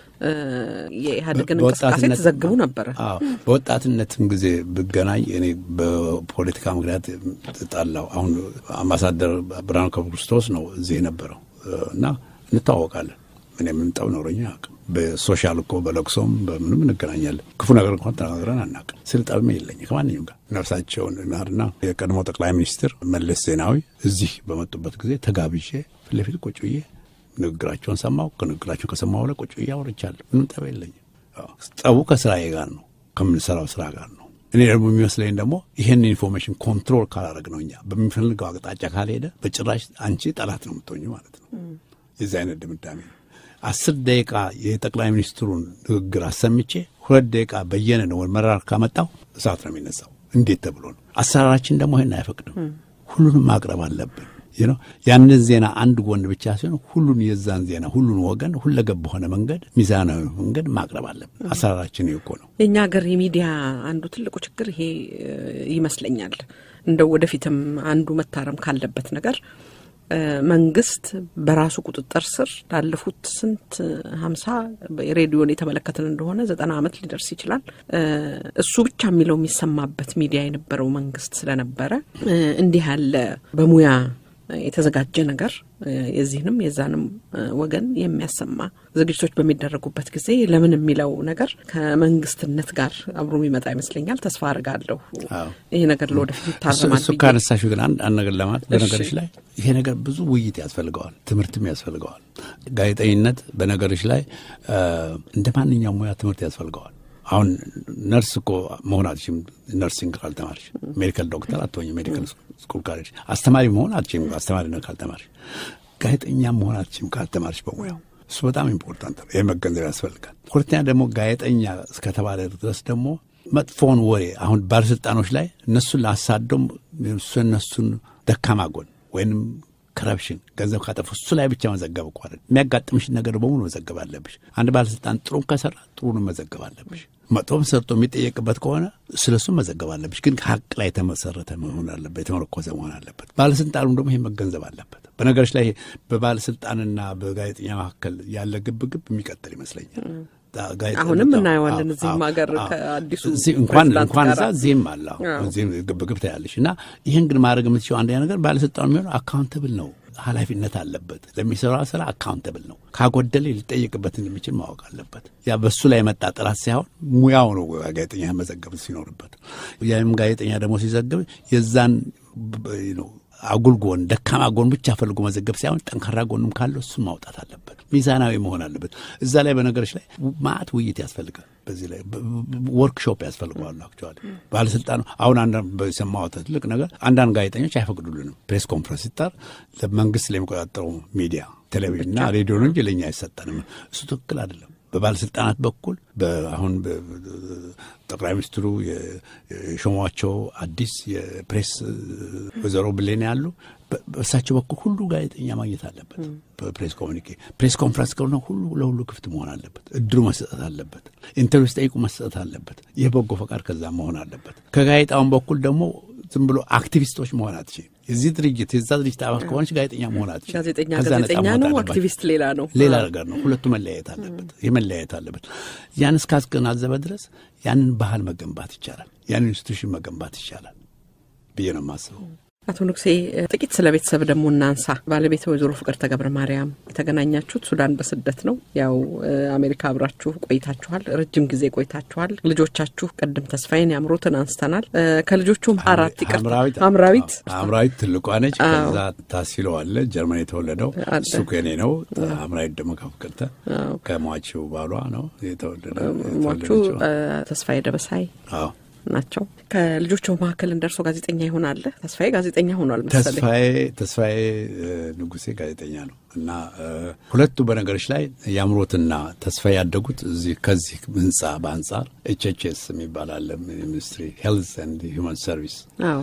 የኢህአዴግን እንቅስቃሴ ተዘግቡ ነበረ። በወጣትነትም ጊዜ ብገናኝ እኔ በፖለቲካ ምክንያት ጣላው። አሁን አምባሳደር ብርሃኑ ክርስቶስ ነው እዚህ የነበረው እና እንተዋወቃለን እኔ ምንም ጠብ ኖረኝ አያውቅም። በሶሻል እኮ በለቅሶም በምንም እንገናኛለን። ክፉ ነገር እንኳን ተናግረን አናውቅም። ስል ጠብሜ የለኝ ከማንኛውም ጋር ነፍሳቸውን ማርና የቀድሞ ጠቅላይ ሚኒስትር መለስ ዜናዊ እዚህ በመጡበት ጊዜ ተጋብዤ ፊት ለፊት ቁጭ ብዬ ንግግራቸውን ሰማሁ። ከንግግራቸውን ከሰማሁ በኋላ ቁጭ ብዬ አውርቻለሁ። ምንም ጠብ የለኝም። ጠቡ ከስራዬ ጋር ነው፣ ከምንሰራው ስራ ጋር ነው። እኔ ደግሞ የሚመስለኝ ደግሞ ይህን ኢንፎርሜሽን ኮንትሮል ካላደረግ ነው እኛ በሚፈልገው አቅጣጫ ካልሄደ በጭራሽ አንቺ ጠላት ነው የምትሆኝ ማለት ነው። የዚህ አይነት ድምዳሜ ነው። አስር ደቂቃ የጠቅላይ ሚኒስትሩን ንግግር አሰምቼ ሁለት ደቂቃ በየነ ነው መራር ካመጣው እሳት ነው የሚነሳው። እንዴት ተብሎ ነው? አሰራራችን ደግሞ ይህን አይፈቅድም። ሁሉንም ማቅረብ አለብን ነው። ያንን ዜና አንድ ጎን ብቻ ሲሆን ሁሉን የዛን ዜና ሁሉን ወገን ሁለገብ በሆነ መንገድ ሚዛናዊ መንገድ ማቅረብ አለብን። አሰራራችን እኮ ነው። የእኛ ሀገር የሚዲያ አንዱ ትልቁ ችግር ይሄ ይመስለኛል። እንደው ወደፊትም አንዱ መታረም ካለበት ነገር መንግስት በራሱ ቁጥጥር ስር ላለፉት ስንት ሀምሳ ሬዲዮን የተመለከትን እንደሆነ ዘጠና ዓመት ሊደርስ ይችላል። እሱ ብቻ የሚለው የሚሰማበት ሚዲያ የነበረው መንግስት ስለነበረ እንዲህ ያለ በሙያ የተዘጋጀ ነገር የዚህንም የዛንም ወገን የሚያሰማ ዝግጅቶች በሚደረጉበት ጊዜ ለምን የሚለው ነገር ከመንግስትነት ጋር አብሮ የሚመጣ ይመስለኛል። ተስፋ አድርጋለሁ ይሄ ነገር ለወደፊት ይታረማል። እሱ ካነሳሽው ግን አንድ ነገር ለማለት በነገሮች ላይ ይሄ ነገር ብዙ ውይይት ያስፈልገዋል፣ ትምህርትም ያስፈልገዋል። ጋዜጠኝነት በነገሮች ላይ እንደ ማንኛውም ሙያ ትምህርት ያስፈልገዋል። አሁን ነርስ እኮ መሆን አትችም። ነርሲንግ ካልተማርሽ ሜዲካል ዶክተር አትሆኝም። ሜዲካል ስኩል ካልሄድሽ አስተማሪ መሆን አትችም። አስተማሪነት ካልተማርሽ ጋዜጠኛ መሆን አትችም ካልተማርሽ በሙያው። እሱ በጣም ኢምፖርታንት ነው። ይህ መገንዘብ ያስፈልጋል። ሁለተኛ ደግሞ ጋዜጠኛ እስከተባለ ድረስ ደግሞ መጥፎውን ወሬ አሁን ባለስልጣኖች ላይ እነሱን ላሳደም እሱ እነሱን ደካማ ጎን ወይንም ከረፕሽን ገንዘብ ካጠፉ እሱ ላይ ብቻ መዘገብ እኮ አይደል። የሚያጋጥምሽን ነገር በሙሉ መዘገብ አለብሽ። አንድ ባለስልጣን ጥሩም ከሰራ ጥሩንም መዘገብ አለብሽ። መጥፎም ሰርቶ የሚጠየቅበት ከሆነ ስለ እሱም መዘገብ አለብሽ። ግን ሀቅ ላይ የተመሰረተ መሆን አለበት፣ የተመረኮዘ መሆን አለበት። ባለስልጣኑም ደግሞ ይህ መገንዘብ አለበት። በነገሮች ላይ በባለስልጣንና በጋዜጠኛ መካከል ያለ ግብግብ የሚቀጥል ይመስለኛል። አሁንም እናየዋለን። እዚህም ሀገር ከአዲሱ እንኳን እንኳን እዛ እዚህም አለ እዚህም ግብግብ ታያለሽ። እና ይህን ግን ማድረግ የምትችው አንደኛ ነገር ባለስልጣኑ የሚሆነው አካውንተብል ነው ኃላፊነት አለበት። ለሚሰራ ስራ አካውንተብል ነው። ካጎደለ ሊጠየቅበት እንደሚችል ማወቅ አለበት። ያ በሱ ላይ የመጣ ጥራት ሳይሆን ሙያው ነው ጋዜጠኛ መዘገብ ሲኖርበት። ያም ጋዜጠኛ ደግሞ ሲዘግብ የዛን ነው አጉል ጎን ደካማ ጎን ብቻ ፈልጎ መዘገብ ሳይሆን ጠንካራ ጎንም ካለው እሱን ማውጣት አለበት። ሚዛናዊ መሆን አለበት። እዛ ላይ በነገሮች ላይ ማዕት ውይይት ያስፈልጋል። በዚህ ላይ ወርክሾፕ ያስፈልገዋል። አክቹዋሊ ባለስልጣኑ አሁን አንዳንድ በሰማሁት ትልቅ ነገር አንዳንድ ጋዜጠኞች አይፈቅዱልንም። ፕሬስ ኮንፈረንስ ሲጠር ለመንግስት ለሚቆጣጠረው ሚዲያ ቴሌቪዥንና ሬዲዮ ነው እንጂ ለእኛ አይሰጠንም። እሱ ትክክል አይደለም። በባለስልጣናት በኩል አሁን ጠቅላይ ሚኒስትሩ የሾሟቸው አዲስ የፕሬስ ወይዘሮ ብሌን ያሉ በእሳቸው በኩል ሁሉ ጋዜጠኛ ማግኘት አለበት። በፕሬስ ኮሚኒኬ ፕሬስ ኮንፈረንስ ከሆነ ሁሉ ለሁሉ ክፍት መሆን አለበት። እድሩ መሰጠት አለበት። ኢንተርቪው ሲጠይቁ መሰጠት አለበት። ይህ በጎ ፈቃድ ከዛ መሆን አለበት። ከጋዜጣውን በኩል ደግሞ ዝም ብሎ አክቲቪስቶች መሆን አትችልም። የዚህ ድርጅት የዛ ድርጅት አባል ከሆነች ጋዜጠኛ መሆን አትችልም። ጋዜጠኛ ጋዜጠኛ ነው፣ አክቲቪስት ሌላ ነው፣ ሌላ ነገር ነው። ሁለቱ መለያየት አለበት። ይህ መለያየት አለበት። ያን እስካስገናዘበ ድረስ ያንን ባህል መገንባት ይቻላል። ያን ኢንስቲቱሽን መገንባት ይቻላል ብዬ ነው የማስበው። አቶ ንጉሴ ጥቂት ስለ ቤተሰብ ደግሞ እናንሳ። ባለቤት ወይዘሮ ፍቅርተ ገብረ ማርያም የተገናኛችሁት ሱዳን በስደት ነው። ያው አሜሪካ አብራችሁ ቆይታችኋል፣ ረጅም ጊዜ ቆይታችኋል። ልጆቻችሁ ቅድም ተስፋዬን ያምሩትን አንስተናል። ከልጆቹም አራት ይቅርታ፣ አምራዊት አምራዊት ትልቋ ነች። ከዛ ታሲለዋለ ጀርመን የተወለደው እሱ ከኔ ነው። አምራዊት ደግሞ ከፍቅርተ ከሟቹ ባሏ ነው የተወለደው። ሟቹ ተስፋዬ ደበሳይ ናቸው። ከልጆቹ መካከል እንደርሶ ጋዜጠኛ ይሆናል። ተስፋዬ ጋዜጠኛ ሆኗል መሰለኝ። ተስፋዬ ተስፋዬ ንጉሴ ጋዜጠኛ ነው እና ሁለቱ በነገሮች ላይ የአምሮትና ተስፋዬ ያደጉት እዚህ ከዚህ ህንጻ በአንጻር ኤችኤችኤስ የሚባል አለ ሚኒስትሪ ሄልዝ ኤንድ ሂውማን ሰርቪስ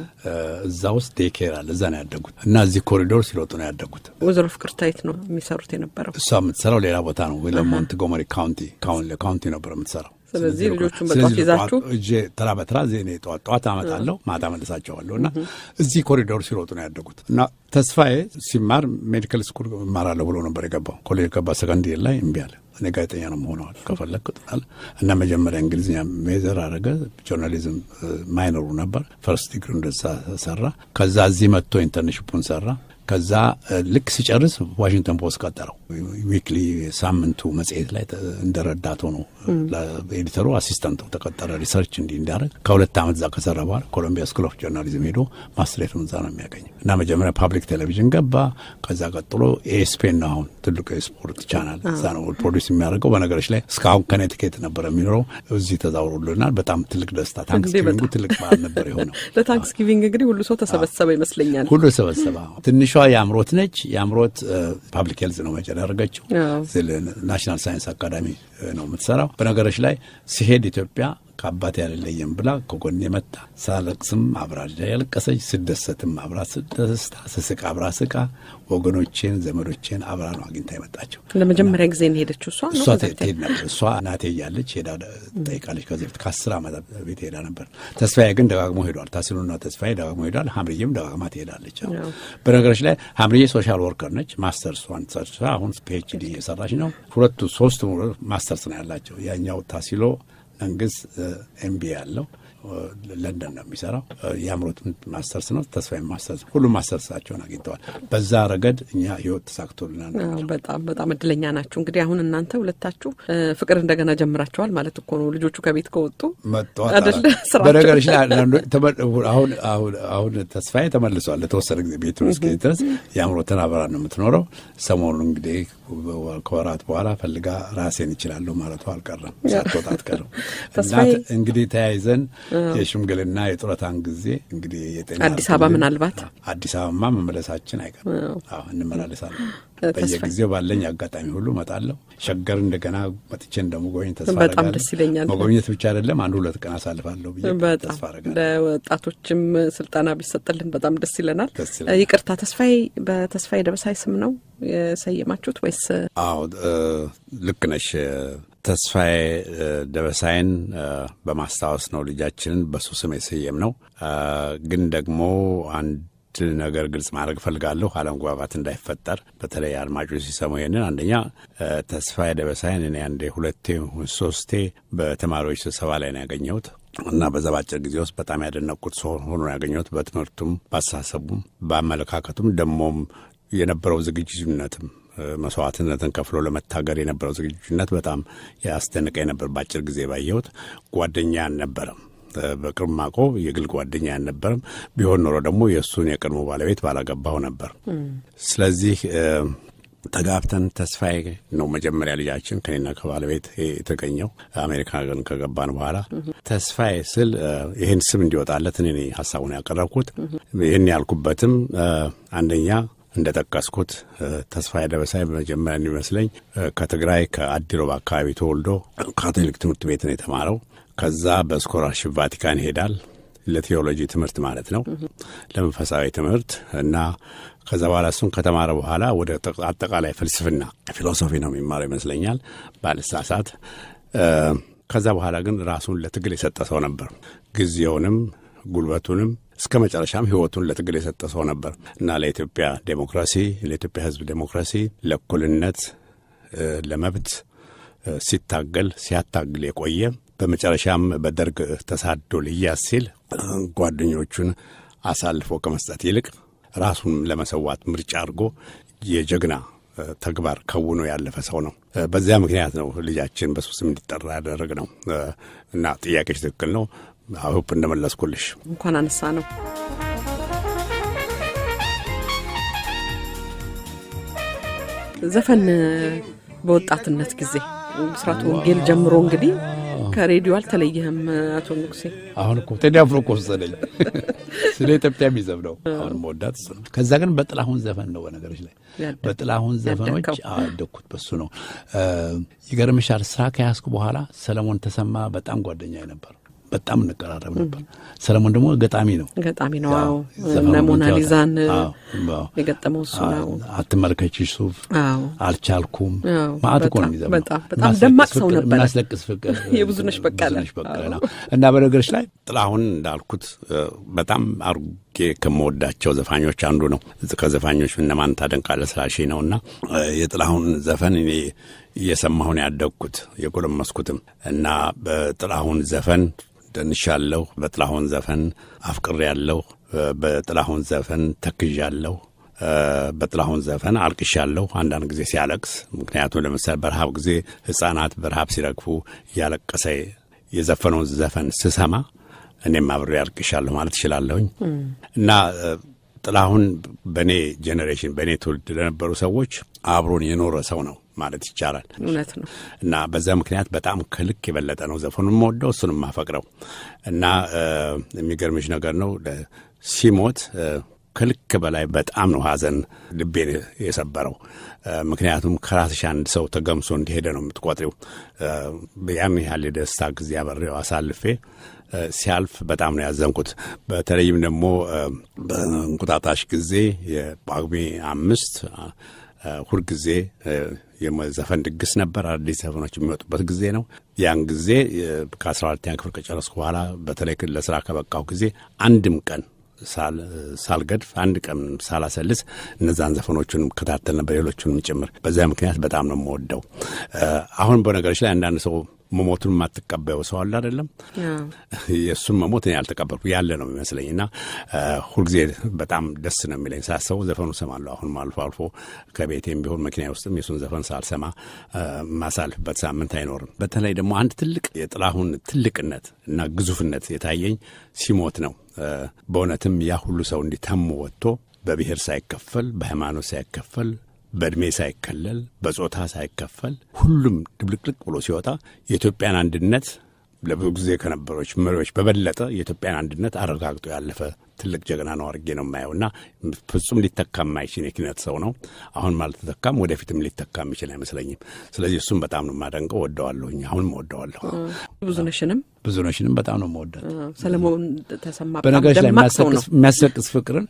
እዛ ውስጥ ዴኬር አለ። እዛ ነው ያደጉት እና እዚህ ኮሪዶር ሲሮጡ ነው ያደጉት። ወይዘሮ ፍቅርተ የት ነው የሚሰሩት የነበረው? እሷ የምትሰራው ሌላ ቦታ ነው። ለሞንትጎመሪ ካውንቲ ካውንቲ ነበር የምትሰራው። ስለዚህ ልጆቹን በጠዋት ይዛችሁ እጄ ተራ በተራ ዜኔ ጠዋት ጠዋት አመጣለሁ፣ ማታ መልሳቸዋለሁ እና እዚህ ኮሪዶር ሲሮጡ ነው ያደጉት እና ተስፋዬ ሲማር ሜዲካል ስኩል እማራለሁ ብሎ ነበር የገባው። ኮሌጅ ገባ። ሰከንድ ላይ እምቢ አለ። እኔ ጋዜጠኛ ነው መሆነዋል ከፈለግ ቅጥናል እና መጀመሪያ እንግሊዝኛ ሜዘር አደረገ። ጆርናሊዝም ማይነሩ ነበር። ፈርስት ዲግሪ እንደዛ ሰራ። ከዛ እዚህ መጥቶ ኢንተርንሽፑን ሰራ። ከዛ ልክ ሲጨርስ ዋሽንግተን ፖስት ቀጠረው። ዊክሊ ሳምንቱ መጽሔት ላይ እንደ ረዳት ሆኖ ኤዲተሩ አሲስተንቱ ተቀጠረ። ሪሰርች እንዲህ እንዲያደርግ ከሁለት ዓመት እዛ ከሰራ በኋላ ኮሎምቢያ ስኩል ኦፍ ጆርናሊዝም ሄዶ ማስትሬቱን እዛ ነው የሚያገኝ እና መጀመሪያ ፓብሊክ ቴሌቪዥን ገባ። ከዛ ቀጥሎ ኤስፔን ነው አሁን ትልቁ የስፖርት ቻናል እዛ ነው ፕሮዲስ የሚያደርገው። በነገሮች ላይ እስካሁን ከኔቲኬት ነበር የሚኖረው እዚህ ተዛውሮልናል። በጣም ትልቅ ደስታ ታንክስጊቪንጉ ትልቅ በዓል ነበር የሆነው። ለታንክስጊቪንግ እንግዲህ ሁሉ ሰው ተሰበሰበ ይመስለኛል። ሁሉ ተሰበሰበ። ትንሿ የአምሮት ነች። የአምሮት ፓብሊክ ሄልዝ ነው መጨረሻ ያደረገችው። ናሽናል ሳይንስ አካዳሚ ነው የምትሰራው። በነገሮች ላይ ሲሄድ ኢትዮጵያ ከአባቴ ያልለየም ብላ ከጎኔ መጣ። ሳለቅስም አብራ ያለቀሰች፣ ስደሰትም አብራ ስደስታ፣ ስስቅ አብራ ስቃ፣ ወገኖቼን ዘመዶቼን አብራ ነው አግኝታ የመጣቸው። ለመጀመሪያ ጊዜ ነው ሄደችው። እሷ እሷ ትሄድ ነበር። እሷ እናቴ እያለች ሄዳ ጠይቃለች። ከዚህ በፊት ከአስር ዓመት ቤት ሄዳ ነበር። ተስፋዬ ግን ደጋግሞ ሄዷል። ታሲሉና ተስፋዬ ደጋግሞ ሄዷል። ሀምርዬም ደጋግማ ትሄዳለች። በነገሮች ላይ ሀምርዬ ሶሻል ወርከር ነች። ማስተርስ ዋን ሰርታ አሁን ፒኤችዲ እየሰራች ነው። ሁለቱ ሶስቱ ማስተርስ ነው ያላቸው። ያኛው ታሲሎ መንግስት ኤምቢኤ ያለው ለንደን ነው የሚሰራው። የአምሮት ማስተርስ ነው፣ ተስፋዬ ማስተርስ ነው። ሁሉም ማስተርሳቸውን አግኝተዋል። በዛ ረገድ እኛ ህይወት ተሳክቶልናል። በጣም በጣም እድለኛ ናችሁ። እንግዲህ አሁን እናንተ ሁለታችሁ ፍቅር እንደገና ጀምራችኋል ማለት እኮ ነው። ልጆቹ ከቤት ከወጡ መጥተዋል። በነገሮች ላይ አሁን አሁን ተስፋዬ ተመልሷል ለተወሰነ ጊዜ ቤት እስኪ ድረስ የአምሮትን አበራ ነው የምትኖረው። ሰሞኑን እንግዲህ ከወራት በኋላ ፈልጋ ራሴን ይችላለሁ ማለቱ አልቀረም፣ ሳትወጣ አትቀርም። እናት እንግዲህ ተያይዘን የሽምግልና የጡረታን ጊዜ እንግዲህ የጤና አዲስ አበባ ምናልባት አዲስ አበባ መመለሳችን አይቀርም። አዎ እንመላለሳለን። በየጊዜው ባለኝ አጋጣሚ ሁሉ እመጣለሁ። ሸገር እንደገና መጥቼ እንደምጎበኝ ተስፋ በጣም ደስ ይለኛል። መጎብኘት ብቻ አይደለም አንድ ሁለት ቀን አሳልፋለሁ ብዬ ተስፋ አደርጋለሁ። ለወጣቶችም ስልጠና ቢሰጥልን በጣም ደስ ይለናል። ይቅርታ ተስፋዬ በተስፋዬ ደበሳይ ስም ነው የሰየማችሁት ወይስ? አዎ ልክ ነሽ። ተስፋዬ ደበሳይን በማስታወስ ነው ልጃችንን በሱ ስም የሰየም ነው። ግን ደግሞ አንድ ነገር ግልጽ ማድረግ እፈልጋለሁ፣ አለመግባባት እንዳይፈጠር በተለይ አድማጮች ሲሰሙ ይሄንን። አንደኛ ተስፋዬ ደበሳይን እኔ አንዴ ሁለቴ ሶስቴ በተማሪዎች ስብሰባ ላይ ነው ያገኘሁት እና በዛ ባጭር ጊዜ ውስጥ በጣም ያደነቁት ሰው ሆኖ ያገኘሁት በትምህርቱም፣ በአስተሳሰቡም፣ በአመለካከቱም ደግሞም የነበረው ዝግጁነትም መስዋዕትነትን ከፍሎ ለመታገር የነበረው ዝግጁነት በጣም ያስደንቀኝ ነበር። በአጭር ጊዜ ባየሁት ጓደኛ አልነበረም። በቅርብ ማቆ የግል ጓደኛ አልነበረም። ቢሆን ኖሮ ደግሞ የእሱን የቀድሞ ባለቤት ባላገባው ነበር። ስለዚህ ተጋብተን ተስፋዬ ነው መጀመሪያ ልጃችን ከኔና ከባለቤት የተገኘው። አሜሪካ ግን ከገባን በኋላ ተስፋዬ ስል ይህን ስም እንዲወጣለት እኔ ሀሳቡን ያቀረብኩት። ይህን ያልኩበትም አንደኛ እንደ ጠቀስኩት ተስፋዬ ደበሳይ በመጀመሪያ እንዲመስለኝ ከትግራይ ከአዲሮብ አካባቢ ተወልዶ ካቶሊክ ትምህርት ቤት ነው የተማረው። ከዛ በስኮላርሽፕ ቫቲካን ይሄዳል ለቴዎሎጂ ትምህርት ማለት ነው፣ ለመንፈሳዊ ትምህርት እና ከዛ በኋላ እሱን ከተማረ በኋላ ወደ አጠቃላይ ፍልስፍና ፊሎሶፊ ነው የሚማረው ይመስለኛል ባልሳሳት። ከዛ በኋላ ግን ራሱን ለትግል የሰጠ ሰው ነበር። ጊዜውንም ጉልበቱንም እስከ መጨረሻም ሕይወቱን ለትግል የሰጠ ሰው ነበር እና ለኢትዮጵያ ዴሞክራሲ፣ ለኢትዮጵያ ሕዝብ ዴሞክራሲ፣ ለእኩልነት፣ ለመብት ሲታገል ሲያታግል የቆየ በመጨረሻም በደርግ ተሳዶ ልያዝ ሲል ጓደኞቹን አሳልፎ ከመስጠት ይልቅ ራሱን ለመሰዋት ምርጫ አድርጎ የጀግና ተግባር ከውኖ ያለፈ ሰው ነው። በዚያ ምክንያት ነው ልጃችን በሱ ስም እንዲጠራ ያደረግ ነው እና ጥያቄች ትክክል ነው። አሁፕ እንደመለስኩልሽ እንኳን አነሳ ነው። ዘፈን በወጣትነት ጊዜ ብስራቱ ወንጌል ጀምሮ እንግዲህ ከሬዲዮ አልተለየህም አቶ ንጉሴ። አሁን እኮ ቴዲ አፍሮ እኮ ወሰደኝ ስለ ኢትዮጵያ የሚዘብ ነው። አሁን መወዳት እሱ ነው። ከዛ ግን በጥላሁን ዘፈን ነው በነገሮች ላይ በጥላሁን ዘፈኖች አደግኩት በሱ ነው። ይገርምሻል ስራ ከያዝኩ በኋላ ሰለሞን ተሰማ በጣም ጓደኛ ነበር። በጣም እንቀራረብ ነበር። ሰለሞን ደግሞ ገጣሚ ነው። ገጣሚ ነው። አዎ እነ ሞናሊዛን የገጠመው እሱ ነው። አትመልከች ሱፍ፣ አልቻልኩም ማለት እኮ ነው የሚዘምረው። በጣም በጣም ደማቅ ሰው ነበር። እናስለቅስ ፍቅር የብዙነሽ በቀለ በቀለ እና በነገሮች ላይ ጥላሁን እንዳልኩት በጣም አርጌ ከምወዳቸው ዘፋኞች አንዱ ነው። ከዘፋኞች እነማን ታደንቃለህ ስላልሽ ነው እና የጥላሁን ዘፈን እኔ እየሰማሁን ያደግኩት የጎለመስኩትም እና በጥላሁን ዘፈን ደንሻለሁ፣ በጥላሁን ዘፈን አፍቅሬያለሁ፣ በጥላሁን ዘፈን ተክዣለሁ፣ በጥላሁን ዘፈን አልቅሻለሁ። አንዳንድ ጊዜ ሲያለቅስ ምክንያቱም ለምሳሌ በረሃብ ጊዜ ሕፃናት በረሃብ ሲረግፉ እያለቀሰ የዘፈነውን ዘፈን ስሰማ እኔም አብሬ አልቅሻለሁ ማለት እችላለሁኝ እና ጥላሁን በእኔ ጄኔሬሽን በእኔ ትውልድ ለነበሩ ሰዎች አብሮን የኖረ ሰው ነው ማለት ይቻላል። እውነት ነው እና በዛ ምክንያት በጣም ከልክ የበለጠ ነው ዘፈኑን የምወደው እሱንም ማፈቅረው እና የሚገርምሽ ነገር ነው ሲሞት ከልክ በላይ በጣም ነው ሐዘን ልቤን የሰበረው። ምክንያቱም ከራስሽ አንድ ሰው ተገምሶ እንደሄደ ነው የምትቆጥሪው። ያን ያህል የደስታ ጊዜ አበሬው አሳልፌ ሲያልፍ በጣም ነው ያዘንኩት። በተለይም ደግሞ በእንቁጣጣሽ ጊዜ የጳጉሜ አምስት ሁልጊዜ የዘፈን ድግስ ነበር። አዲስ ዘፈኖች የሚወጡበት ጊዜ ነው። ያን ጊዜ ከአስራ ሁለተኛ ክፍል ከጨረስኩ በኋላ በተለይ ለስራ ከበቃሁ ጊዜ አንድም ቀን ሳልገድፍ አንድ ቀን ሳላሰልስ እነዛን ዘፈኖቹንም ከታተል ነበር፣ ሌሎቹንም ጭምር። በዚያ ምክንያት በጣም ነው የምወደው። አሁን በነገሮች ላይ አንዳንድ ሰው መሞቱን የማትቀበየው ሰው አለ አይደለም። የእሱን መሞት እኔ አልተቀበልኩ ያለ ነው የሚመስለኝ እና ሁልጊዜ በጣም ደስ ነው የሚለኝ ሳስበው። ዘፈኑ ሰማለሁ። አሁንም አልፎ አልፎ ከቤቴም ቢሆን መኪና ውስጥም የሱን ዘፈን ሳልሰማ ማሳልፍበት ሳምንት አይኖርም። በተለይ ደግሞ አንድ ትልቅ የጥላሁን ትልቅነት እና ግዙፍነት የታየኝ ሲሞት ነው። በእውነትም ያ ሁሉ ሰው እንዲታሞ ወጥቶ በብሔር ሳይከፈል በሃይማኖት ሳይከፈል በዕድሜ ሳይከለል በጾታ ሳይከፈል ሁሉም ድብልቅልቅ ብሎ ሲወጣ የኢትዮጵያን አንድነት ለብዙ ጊዜ ከነበሮች መሪዎች በበለጠ የኢትዮጵያን አንድነት አረጋግጦ ያለፈ ትልቅ ጀግና ነው አድርጌ ነው የማየው እና ፍጹም ሊተካ የማይችል የኪነት ሰው ነው። አሁንም አልተተካም፣ ወደፊትም ሊተካ የሚችል አይመስለኝም። ስለዚህ እሱም በጣም ነው የማደንቀው፣ ወደዋለሁኝ። አሁንም ወደዋለሁ። ብዙነሽንም ብዙነሽንም በጣም ነው መወዳት። ሰለሞን ተሰማ በነገሮች ላይ ደማቅ ሰው ነው። የሚያስለቅስ ፍቅርን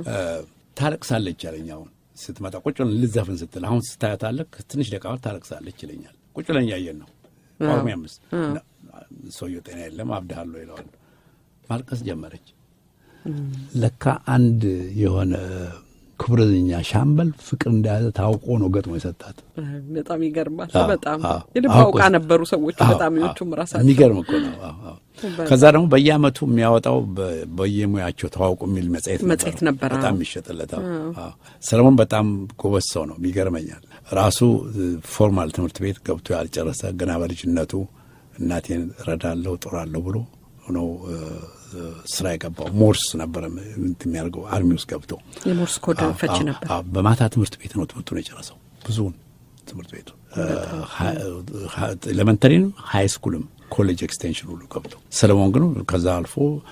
ታለቅሳለች አለኝ አሁን ስትመጣ ቁጭ ብለን ልዘፍን ስትል አሁን ስታያታለህ ትንሽ ደቂቃዎች ታለቅሳለች ይለኛል። ቁጭ ብለን እያየን ነው። ጳጉሜ አምስት ሰውየው ጤና የለም አብድሃለሁ ይለዋል። ማልቀስ ጀመረች። ለካ አንድ የሆነ ክቡረዝኛ ሻምበል ፍቅር እንደያዘ ታውቆ ነው ገጥሞ የሰጣት። በጣም ይገርማል። አዎ፣ በጣም አዎ። የልብ አዎ፣ አውቃ ቆይ- ነበሩ ሰዎቹ አዎ፣ ገጣሚዎቹም አዎ። ራሳቸው የሚገርም እኮ ነው። አዎ፣ አዎ። በጣም። ከዛ ደግሞ በየአመቱ የሚያወጣው በ- በየሙያቸው ተዋውቁ የሚል መጽሔት መጽሔት ነበረ። በጣም የሚሸጥለት። አዎ፣ አዎ። ሰለሞን በጣም ጎበዝ ሰው ነው። ይገርመኛል። ራሱ እ፣ ፎርማል ትምህርት ቤት ገብቶ ያልጨረሰ ገና በልጅነቱ እናቴን እረዳለሁ ጥራለሁ ብሎ ነው እ፣ እ፣ ስራ የገባው። ሞርስ ነበረ እንትን የሚያደርገው አርሚ ውስጥ ገብቶ የሞርስ ኮድ አዎ፣ ፈቺ አዎ፣ ነበር። አዎ። በማታ ትምህርት ቤት ነው ትምህርቱን የጨረሰው ብዙውን ትምህርት ቤቱ ኤሌመንተሪንም ሀይ ስኩልም ኮሌጅ ኤክስቴንሽን ሁሉ ገብቶ ሰለሞን ግን ከዛ አልፎ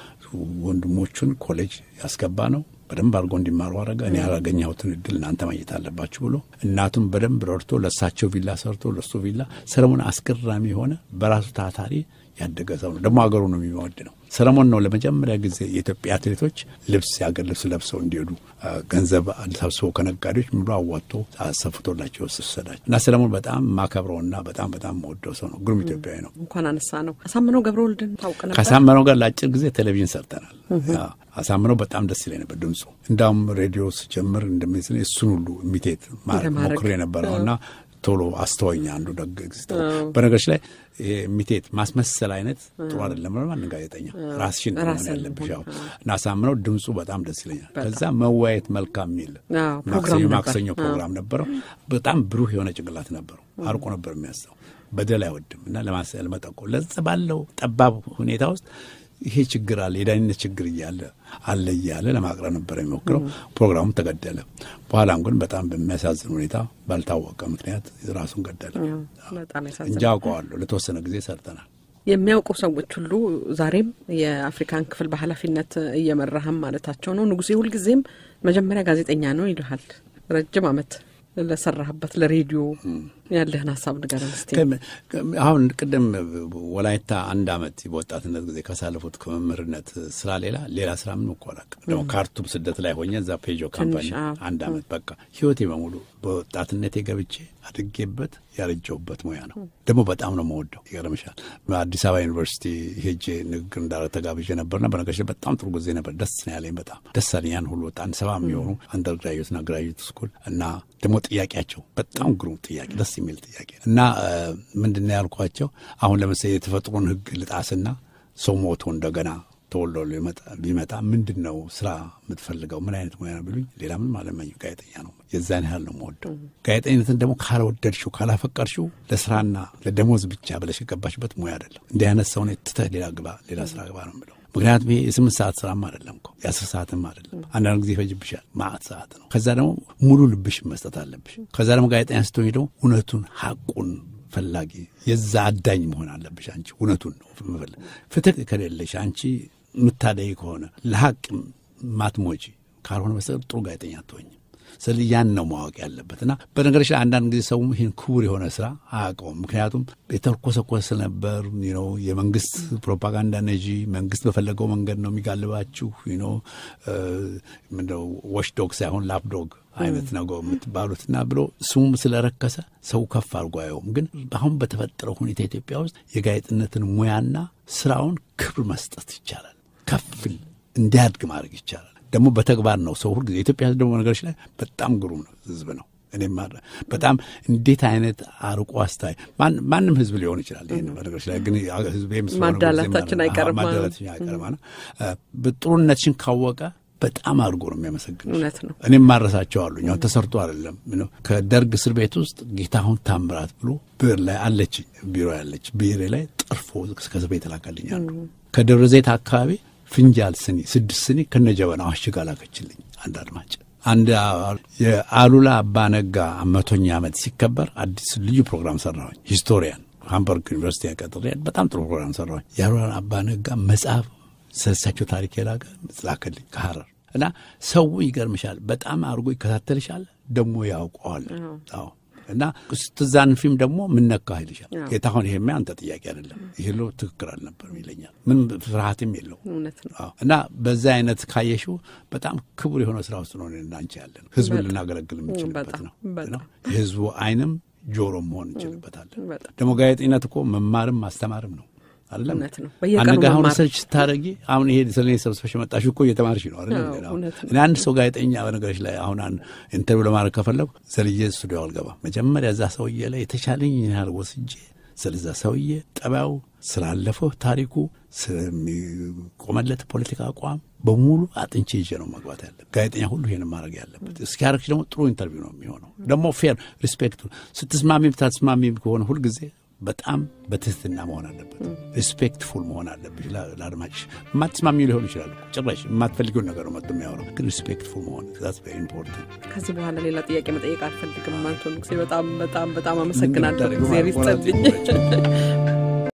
ወንድሞቹን ኮሌጅ ያስገባ ነው። በደንብ አድርጎ እንዲማሩ አረገ። እኔ ያላገኘሁትን እድል እናንተ ማግኘት አለባችሁ ብሎ እናቱም በደንብ ረድቶ ለእሳቸው ቪላ ሰርቶ ለእሱ ቪላ ሰለሞን አስገራሚ የሆነ በራሱ ታታሪ ያደገ ሰው ነው። ደግሞ ሀገሩ ነው የሚወድ ነው። ሰለሞን ነው ለመጀመሪያ ጊዜ የኢትዮጵያ አትሌቶች ልብስ የአገር ልብስ ለብሰው እንዲሄዱ አ፣ ገንዘብ ሰብስቦ ከነጋዴዎች ምሎ አዋጥቶ አሰፍቶላቸው ወሰዳቸው እና ሰለሞን በጣም ማከብረውና በጣም በጣም መወደው ሰው ነው። ግሩም ኢትዮጵያዊ ነው። እንኳን አነሳ ነው። አሳምነው ገብረ ወልድን ታውቅ ነበር? ከአሳምነው ጋር ለአጭር ጊዜ ቴሌቪዥን ሰርተናል። አዎ፣ አሳምነው በጣም ደስ ይለኝ ነበር ድምፁ። እንዳውም ሬዲዮ ስጀምር እንደሚመስለኝ እሱን ሁሉ ኢሚቴት ማድረግ ለማድረግ። ሞክሬ ነበረው እና ቶሎ አስተወኛ አንዱ ደግ ጊዜ በነገሮች ላይ ይሄ ኢሚቴት ማስመሰል አይነት ጥሩ አይደለም። ማንም ጋዜጠኛ ራስሽን መሆን ራስን ያለብሽ ያው መሆን፣ እና አሳምነው ድምፁ በጣም ደስ ይለኛል። ከዛ መዋየት መልካም የሚል አዎ፣ ፕሮግራም ማክሰኞ ነበር። ማክሰኞ ፕሮግራም ነበረው። በጣም ብሩህ የሆነ ጭንቅላት ነበረው። አርቆ ነበር የሚያስበው። በደል አይወድም እና ለማስ- ለመጠቆ ለዛ ባለው ጠባብ ሁኔታ ውስጥ ይሄ ችግር አለ የዳኝነት ችግር እያለ አለ እያለ ለማቅረብ ነበር የሚሞክረው። ፕሮግራሙ ተገደለ። በኋላም ግን በጣም በሚያሳዝን ሁኔታ ባልታወቀ ምክንያት ራሱን ገደለ በጣም እንጂ ያሳዝናል። አውቀዋለሁ። ለተወሰነ ጊዜ ሰርተናል። የሚያውቁ ሰዎች ሁሉ ዛሬም የአፍሪካን ክፍል በኃላፊነት እየመራህም ማለታቸው ነው። ንጉሴ ሁልጊዜም መጀመሪያ ጋዜጠኛ ነው ይልሃል። ረጅም ዓመት ለሰራህበት ለሬዲዮ ያለህን ሀሳብ ንገረን እስቲ። ከም- ከም- አሁን ቅድም ወላይታ አንድ አመት በወጣትነት ጊዜ ካሳለፉት ከመምህርነት ስራ ሌላ ሌላ ስራ ምን እኮ አላውቅም። ደግሞ ካርቱም ስደት ላይ ሆኜ እዛ ፔጆ ካምፓኒ አዎ። አንድ አመት በቃ ህይወቴ በሙሉ በወጣትነቴ ገብቼ አድጌበት ያረጀሁበት ሙያ ነው። ደግሞ በጣም ነው መወደው። ይገርምሻል አዲስ አበባ ዩኒቨርሲቲ ሄጄ ንግግር እንዳረ ተጋብዤ ነበርና በነገሮች ላይ በጣም ጥሩ ጊዜ ነበር። ደስ ነው ያለኝ በጣም ደስ አለኝ። ያን ሁሉ ወጣ አንድ ሰባ የሚሆኑ አንደር ግራጁዌትና ግራጁዌት ስኩል እና ደግሞ ጥያቄያቸው በጣም ግሩም ጥያቄ ደስ የሚል ጥያቄ እና ምንድን ነው ያልኳቸው አሁን ለምሳሌ የተፈጥሮን ህግ ልጣስና ሰው ሞቶ እንደገና ተወልዶ ሊመጣ- ቢመጣ ምንድን ነው ስራ የምትፈልገው? ምን አይነት ሙያ ነው ቢሉኝ ሌላ ምንም አለመኝም። ጋዜጠኛ ነው። የዛን ያህል ነው የምወደው። ጋዜጠኝነትን ደግሞ ካላወደድሽው ካላፈቀርሽው ለስራና ለደሞዝ ብቻ ብለሽ የገባሽበት ሙያ አይደለም። እንዲህ አይነት ሰውን ትተህ ሌላ ግባ፣ ሌላ ስራ ግባ ነው የምለው። ምክንያቱም ይሄ የስምንት ሰዓት ስራም አይደለም እኮ የአስር ሰዓትም አይደለም። አንዳንድ ጊዜ ይፈጅብሻል። ማዕት ሰዓት ነው። ከዛ ደግሞ ሙሉ ልብሽ መስጠት አለብሽ። ከዛ ደግሞ ጋዜጠኛ ስትሆኝ ደግሞ እውነቱን ሐቁን ፈላጊ የዛ አዳኝ መሆን አለብሽ። አንቺ እውነቱን ነው መፈለግ። ፍትህ ከሌለሽ አንቺ የምታደይ ከሆነ ለሐቅ ማትሞጪ ካልሆነ በስተቀር ጥሩ ጋዜጠኛ አትሆኝም። ስለዚህ ያን ነው ማወቅ ያለበት እና በነገሮች ላይ አንዳንድ ጊዜ ሰው ይህን ክቡር የሆነ ስራ አያውቀውም። ምክንያቱም የተርኮሰኮሰ ነበር ነው የመንግስት ፕሮፓጋንዳ ነጂ መንግስት በፈለገው መንገድ ነው የሚጋልባችሁ ነው ምንድነው ወሽዶግ ሳይሆን ላፕዶግ አይነት ነገር የምትባሉትና ብሎ ስሙም ስለረከሰ ሰው ከፍ አድርጎ አየውም። ግን አሁን በተፈጠረው ሁኔታ ኢትዮጵያ ውስጥ የጋዜጥነትን ሙያና ስራውን ክብር መስጠት ይቻላል። ከፍል እንዲያድግ ማድረግ ይቻላል። ደግሞ በተግባር ነው ሰው ሁልጊዜ ኢትዮጵያ ህዝብ ደግሞ ነገሮች ላይ በጣም ግሩም ነው ህዝብ ነው። እኔም በጣም እንዴት አይነት አርቆ አስተያይ ማንም ህዝብ ሊሆን ይችላል። ይህን በነገሮች ላይ ግን ህዝብ ማዳላታችን አይቀርም ማዳላታችን አይቀርም። ጥሩነትሽን ካወቀ በጣም አድርጎ ነው የሚያመሰግን። እውነት ነው። እኔም ማረሳቸው አሉኝ። አሁን ተሰርቶ አይደለም ከደርግ እስር ቤት ውስጥ ጌታሁን ታምራት ብሎ ብዕር ላይ አለች ቢሮ ያለች ብዕሬ ላይ ጠርፎ ከእስር ቤት ላከልኝ አሉ። ከደብረ ዘይት አካባቢ ፍንጃል ስኒ ስድስት ስኒ ከነጀበናው አሽጋ ላከችልኝ አንድ አድማጭ። አንድ የአሉላ አባነጋ መቶኛ ዓመት ሲከበር አዲስ ልዩ ፕሮግራም ሰራሁኝ። ሂስቶሪያን ሃምበርግ ዩኒቨርሲቲ ቀጥሬ በጣም ጥሩ ፕሮግራም ሰራሁኝ። የአሉላ አባነጋ መጽሐፍ ስለሳቸው ታሪክ የላከ ላከልኝ ከሐረር እና ሰው ይገርምሻል፣ በጣም አድርጎ ይከታተልሻል፣ ደግሞ ያውቀዋል። አዎ እና ስትዛንፊም ደግሞ ምነካህ ይልሻል። ጌታሁን ይሄማ አንተ ጥያቄ አይደለም ይሄ ሎ ትክክል አልነበርም ይለኛል። ምን ፍርሃትም የለው እና በዛ አይነት ካየሽው በጣም ክቡር የሆነ ስራ ውስጥ ነው እናንቺ ያለን ህዝብን ልናገለግል የምንችልበት ነው። የህዝቡ አይንም ጆሮ መሆን እንችልበታለን። ደግሞ ጋዜጠኝነት እኮ መማርም ማስተማርም ነው። አይደለም እውነት ነው። በየቀኑ አነጋ አሁን መማር ሪሰርች ስታደረጊ አሁን ይሄ ስለ እኔ ሰብስበሽ የመጣሽ እኮ እየተማርሽ ነው አይደል? አዎ፣ እውነት ነው። እኔ አንድ ሰው ጋዜጠኛ በነገሮች ላይ አሁን አንድ ኢንተርቪው ለማድረግ ከፈለጉ ዘልዬ ስቱዲዮ አልገባም። መጀመሪያ እዛ ሰውዬ ላይ የተቻለኝ ያህል ወስጄ ስለዛ ሰውዬ ጠባዩ፣ ስላለፈው ታሪኩ፣ ስለሚቆመለት ፖለቲካ አቋም በሙሉ አጥንቼ ይዤ ነው መግባት ያለበት። ጋዜጠኛ ሁሉ ይሄን ማድረግ ያለበት። እስኪያደርግሽ ደግሞ ጥሩ ኢንተርቪው ነው የሚሆነው። ደግሞ ፌር ሪስፔክት፣ ስትስማሚም ታስማሚም ከሆነ ሁልጊዜ በጣም በትህትና መሆን አለበት። ሪስፔክትፉል መሆን አለብሽ ለአድማጭሽ። የማትስማሚ ሊሆን ይችላል እኮ ጭራሽ የማትፈልጊውን ነገር ነው መጥቶ የሚያወራው፣ ግን ሪስፔክትፉል መሆን ዛትስ ቬሪ ኢምፖርታንት። ከዚህ በኋላ ሌላ ጥያቄ መጠየቅ አልፈልግም። አንቶን ጊዜ በጣም በጣም በጣም አመሰግናለሁ። እንደምታደርገው ጊዜ ይስጥልኝ። ማቋረጥ